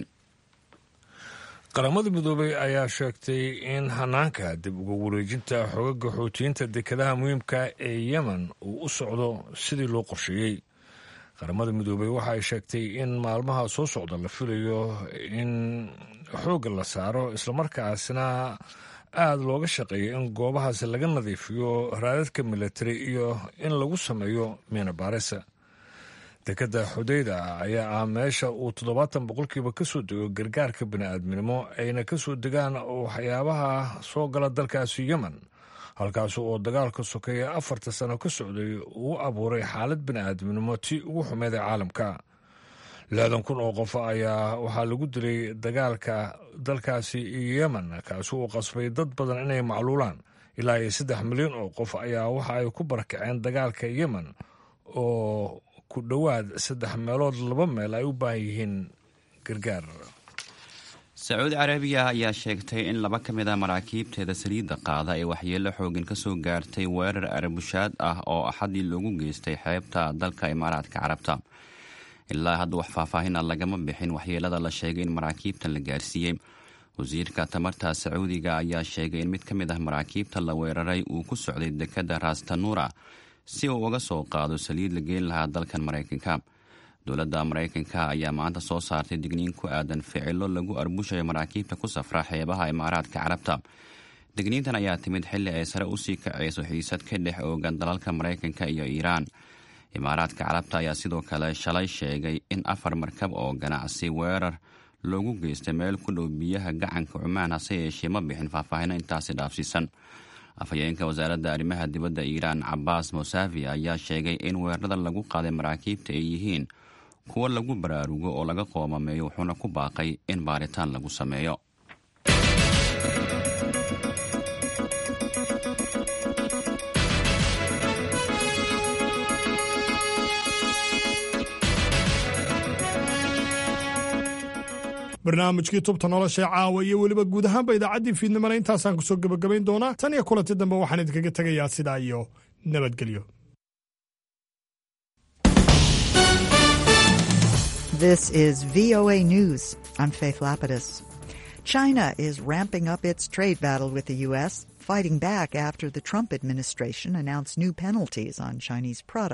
qaramada midoobay ayaa sheegtay in hanaanka dib uga wareejinta xogaga xoutiyiinta dekedaha muhiimka ee yemen uu u socdo sidii loo qorsheeyey qaramada midoobey waxa ay sheegtay in maalmaha soo socda la filayo in xoogga la saaro islamarkaasina aada looga shaqeeya in goobahaasi laga nadiifiyo raadadka militari iyo in lagu sameeyo miina baarisa dekadda xudeyda ayaa ah meesha uu toddobaatan boqolkiiba ka soo dego gargaarka bini'aadminimo ayna ka soo degaan waxyaabaha soo gala dalkaasi yemen halkaas oo dagaalka sokeeya afarta sano ka socday uu abuuray xaalad bini'aadminimo tii ugu xumeed ee caalamka lixdan kun oo qof ayaa waxaa lagu dilay dagaalka dalkaasi yemen kaasi uu qasbay dad badan inay macluulaan ilaa iyo saddex milyan oo qof ayaa waxa ay ku barakaceen dagaalka yemen oo ku dhowaad saddex meelood laba meel ay u baahan yihiin gargaar sacuudi carabiya ayaa sheegtay in laba ka mid a maraakiibteeda saliidda qaada ee waxyeello xooggan ka soo gaartay weerar arbushaad ah oo axadii loogu geystay xeebta dalka imaaraadka carabta ilaa hadda wax faahfaahina lagama bixin waxyeelada la sheegay in maraakiibtan la gaarsiiyey wasiirka tamarta sacuudiga ayaa sheegay in mid ka mid ah maraakiibta la weeraray uu ku socday dekadda rastanuura si uu uga soo qaado saliid la geen lahaa dalkan maraykanka dowladda maraykanka ayaa maanta soo saartay digniin ku aadan ficilo lagu arbushayo maraakiibta ku safra xeebaha imaaraadka carabta digniintan ayaa timid xilli ay sare usii kaceyso xiisad ka dhex oogan dalalka maraykanka iyo iiraan imaaraadka carabta ayaa sidoo kale shalay sheegay in afar markab oo ganacsi weerar loogu geystay meel ku dhow biyaha gacanka cumaan hase yeeshee ma bixin faahfaahino intaasi dhaafsiisan afhayeenka wasaaradda arrimaha dibadda iiraan cabaas mosavi ayaa sheegay in weerarada lagu qaaday maraakiibta ay yihiin kuwo lagu baraarugo oo laga qoomameeyo wuxuuna ku baaqay in baaritaan lagu sameeyo barnaamijkii tubta nolosha caawa iyo weliba guud ahaanba idaacaddii fiidnimana intaasaan kusoo gebagabayn doonaa tan iyo kulanti dambe waxaan idinkaga tegayaa sidaa iyo nabadgelyo This is VOA News. I'm Faith Lapidus. China is ramping up its trade battle with the U.S., fighting back after the Trump administration announced new penalties on Chinese products.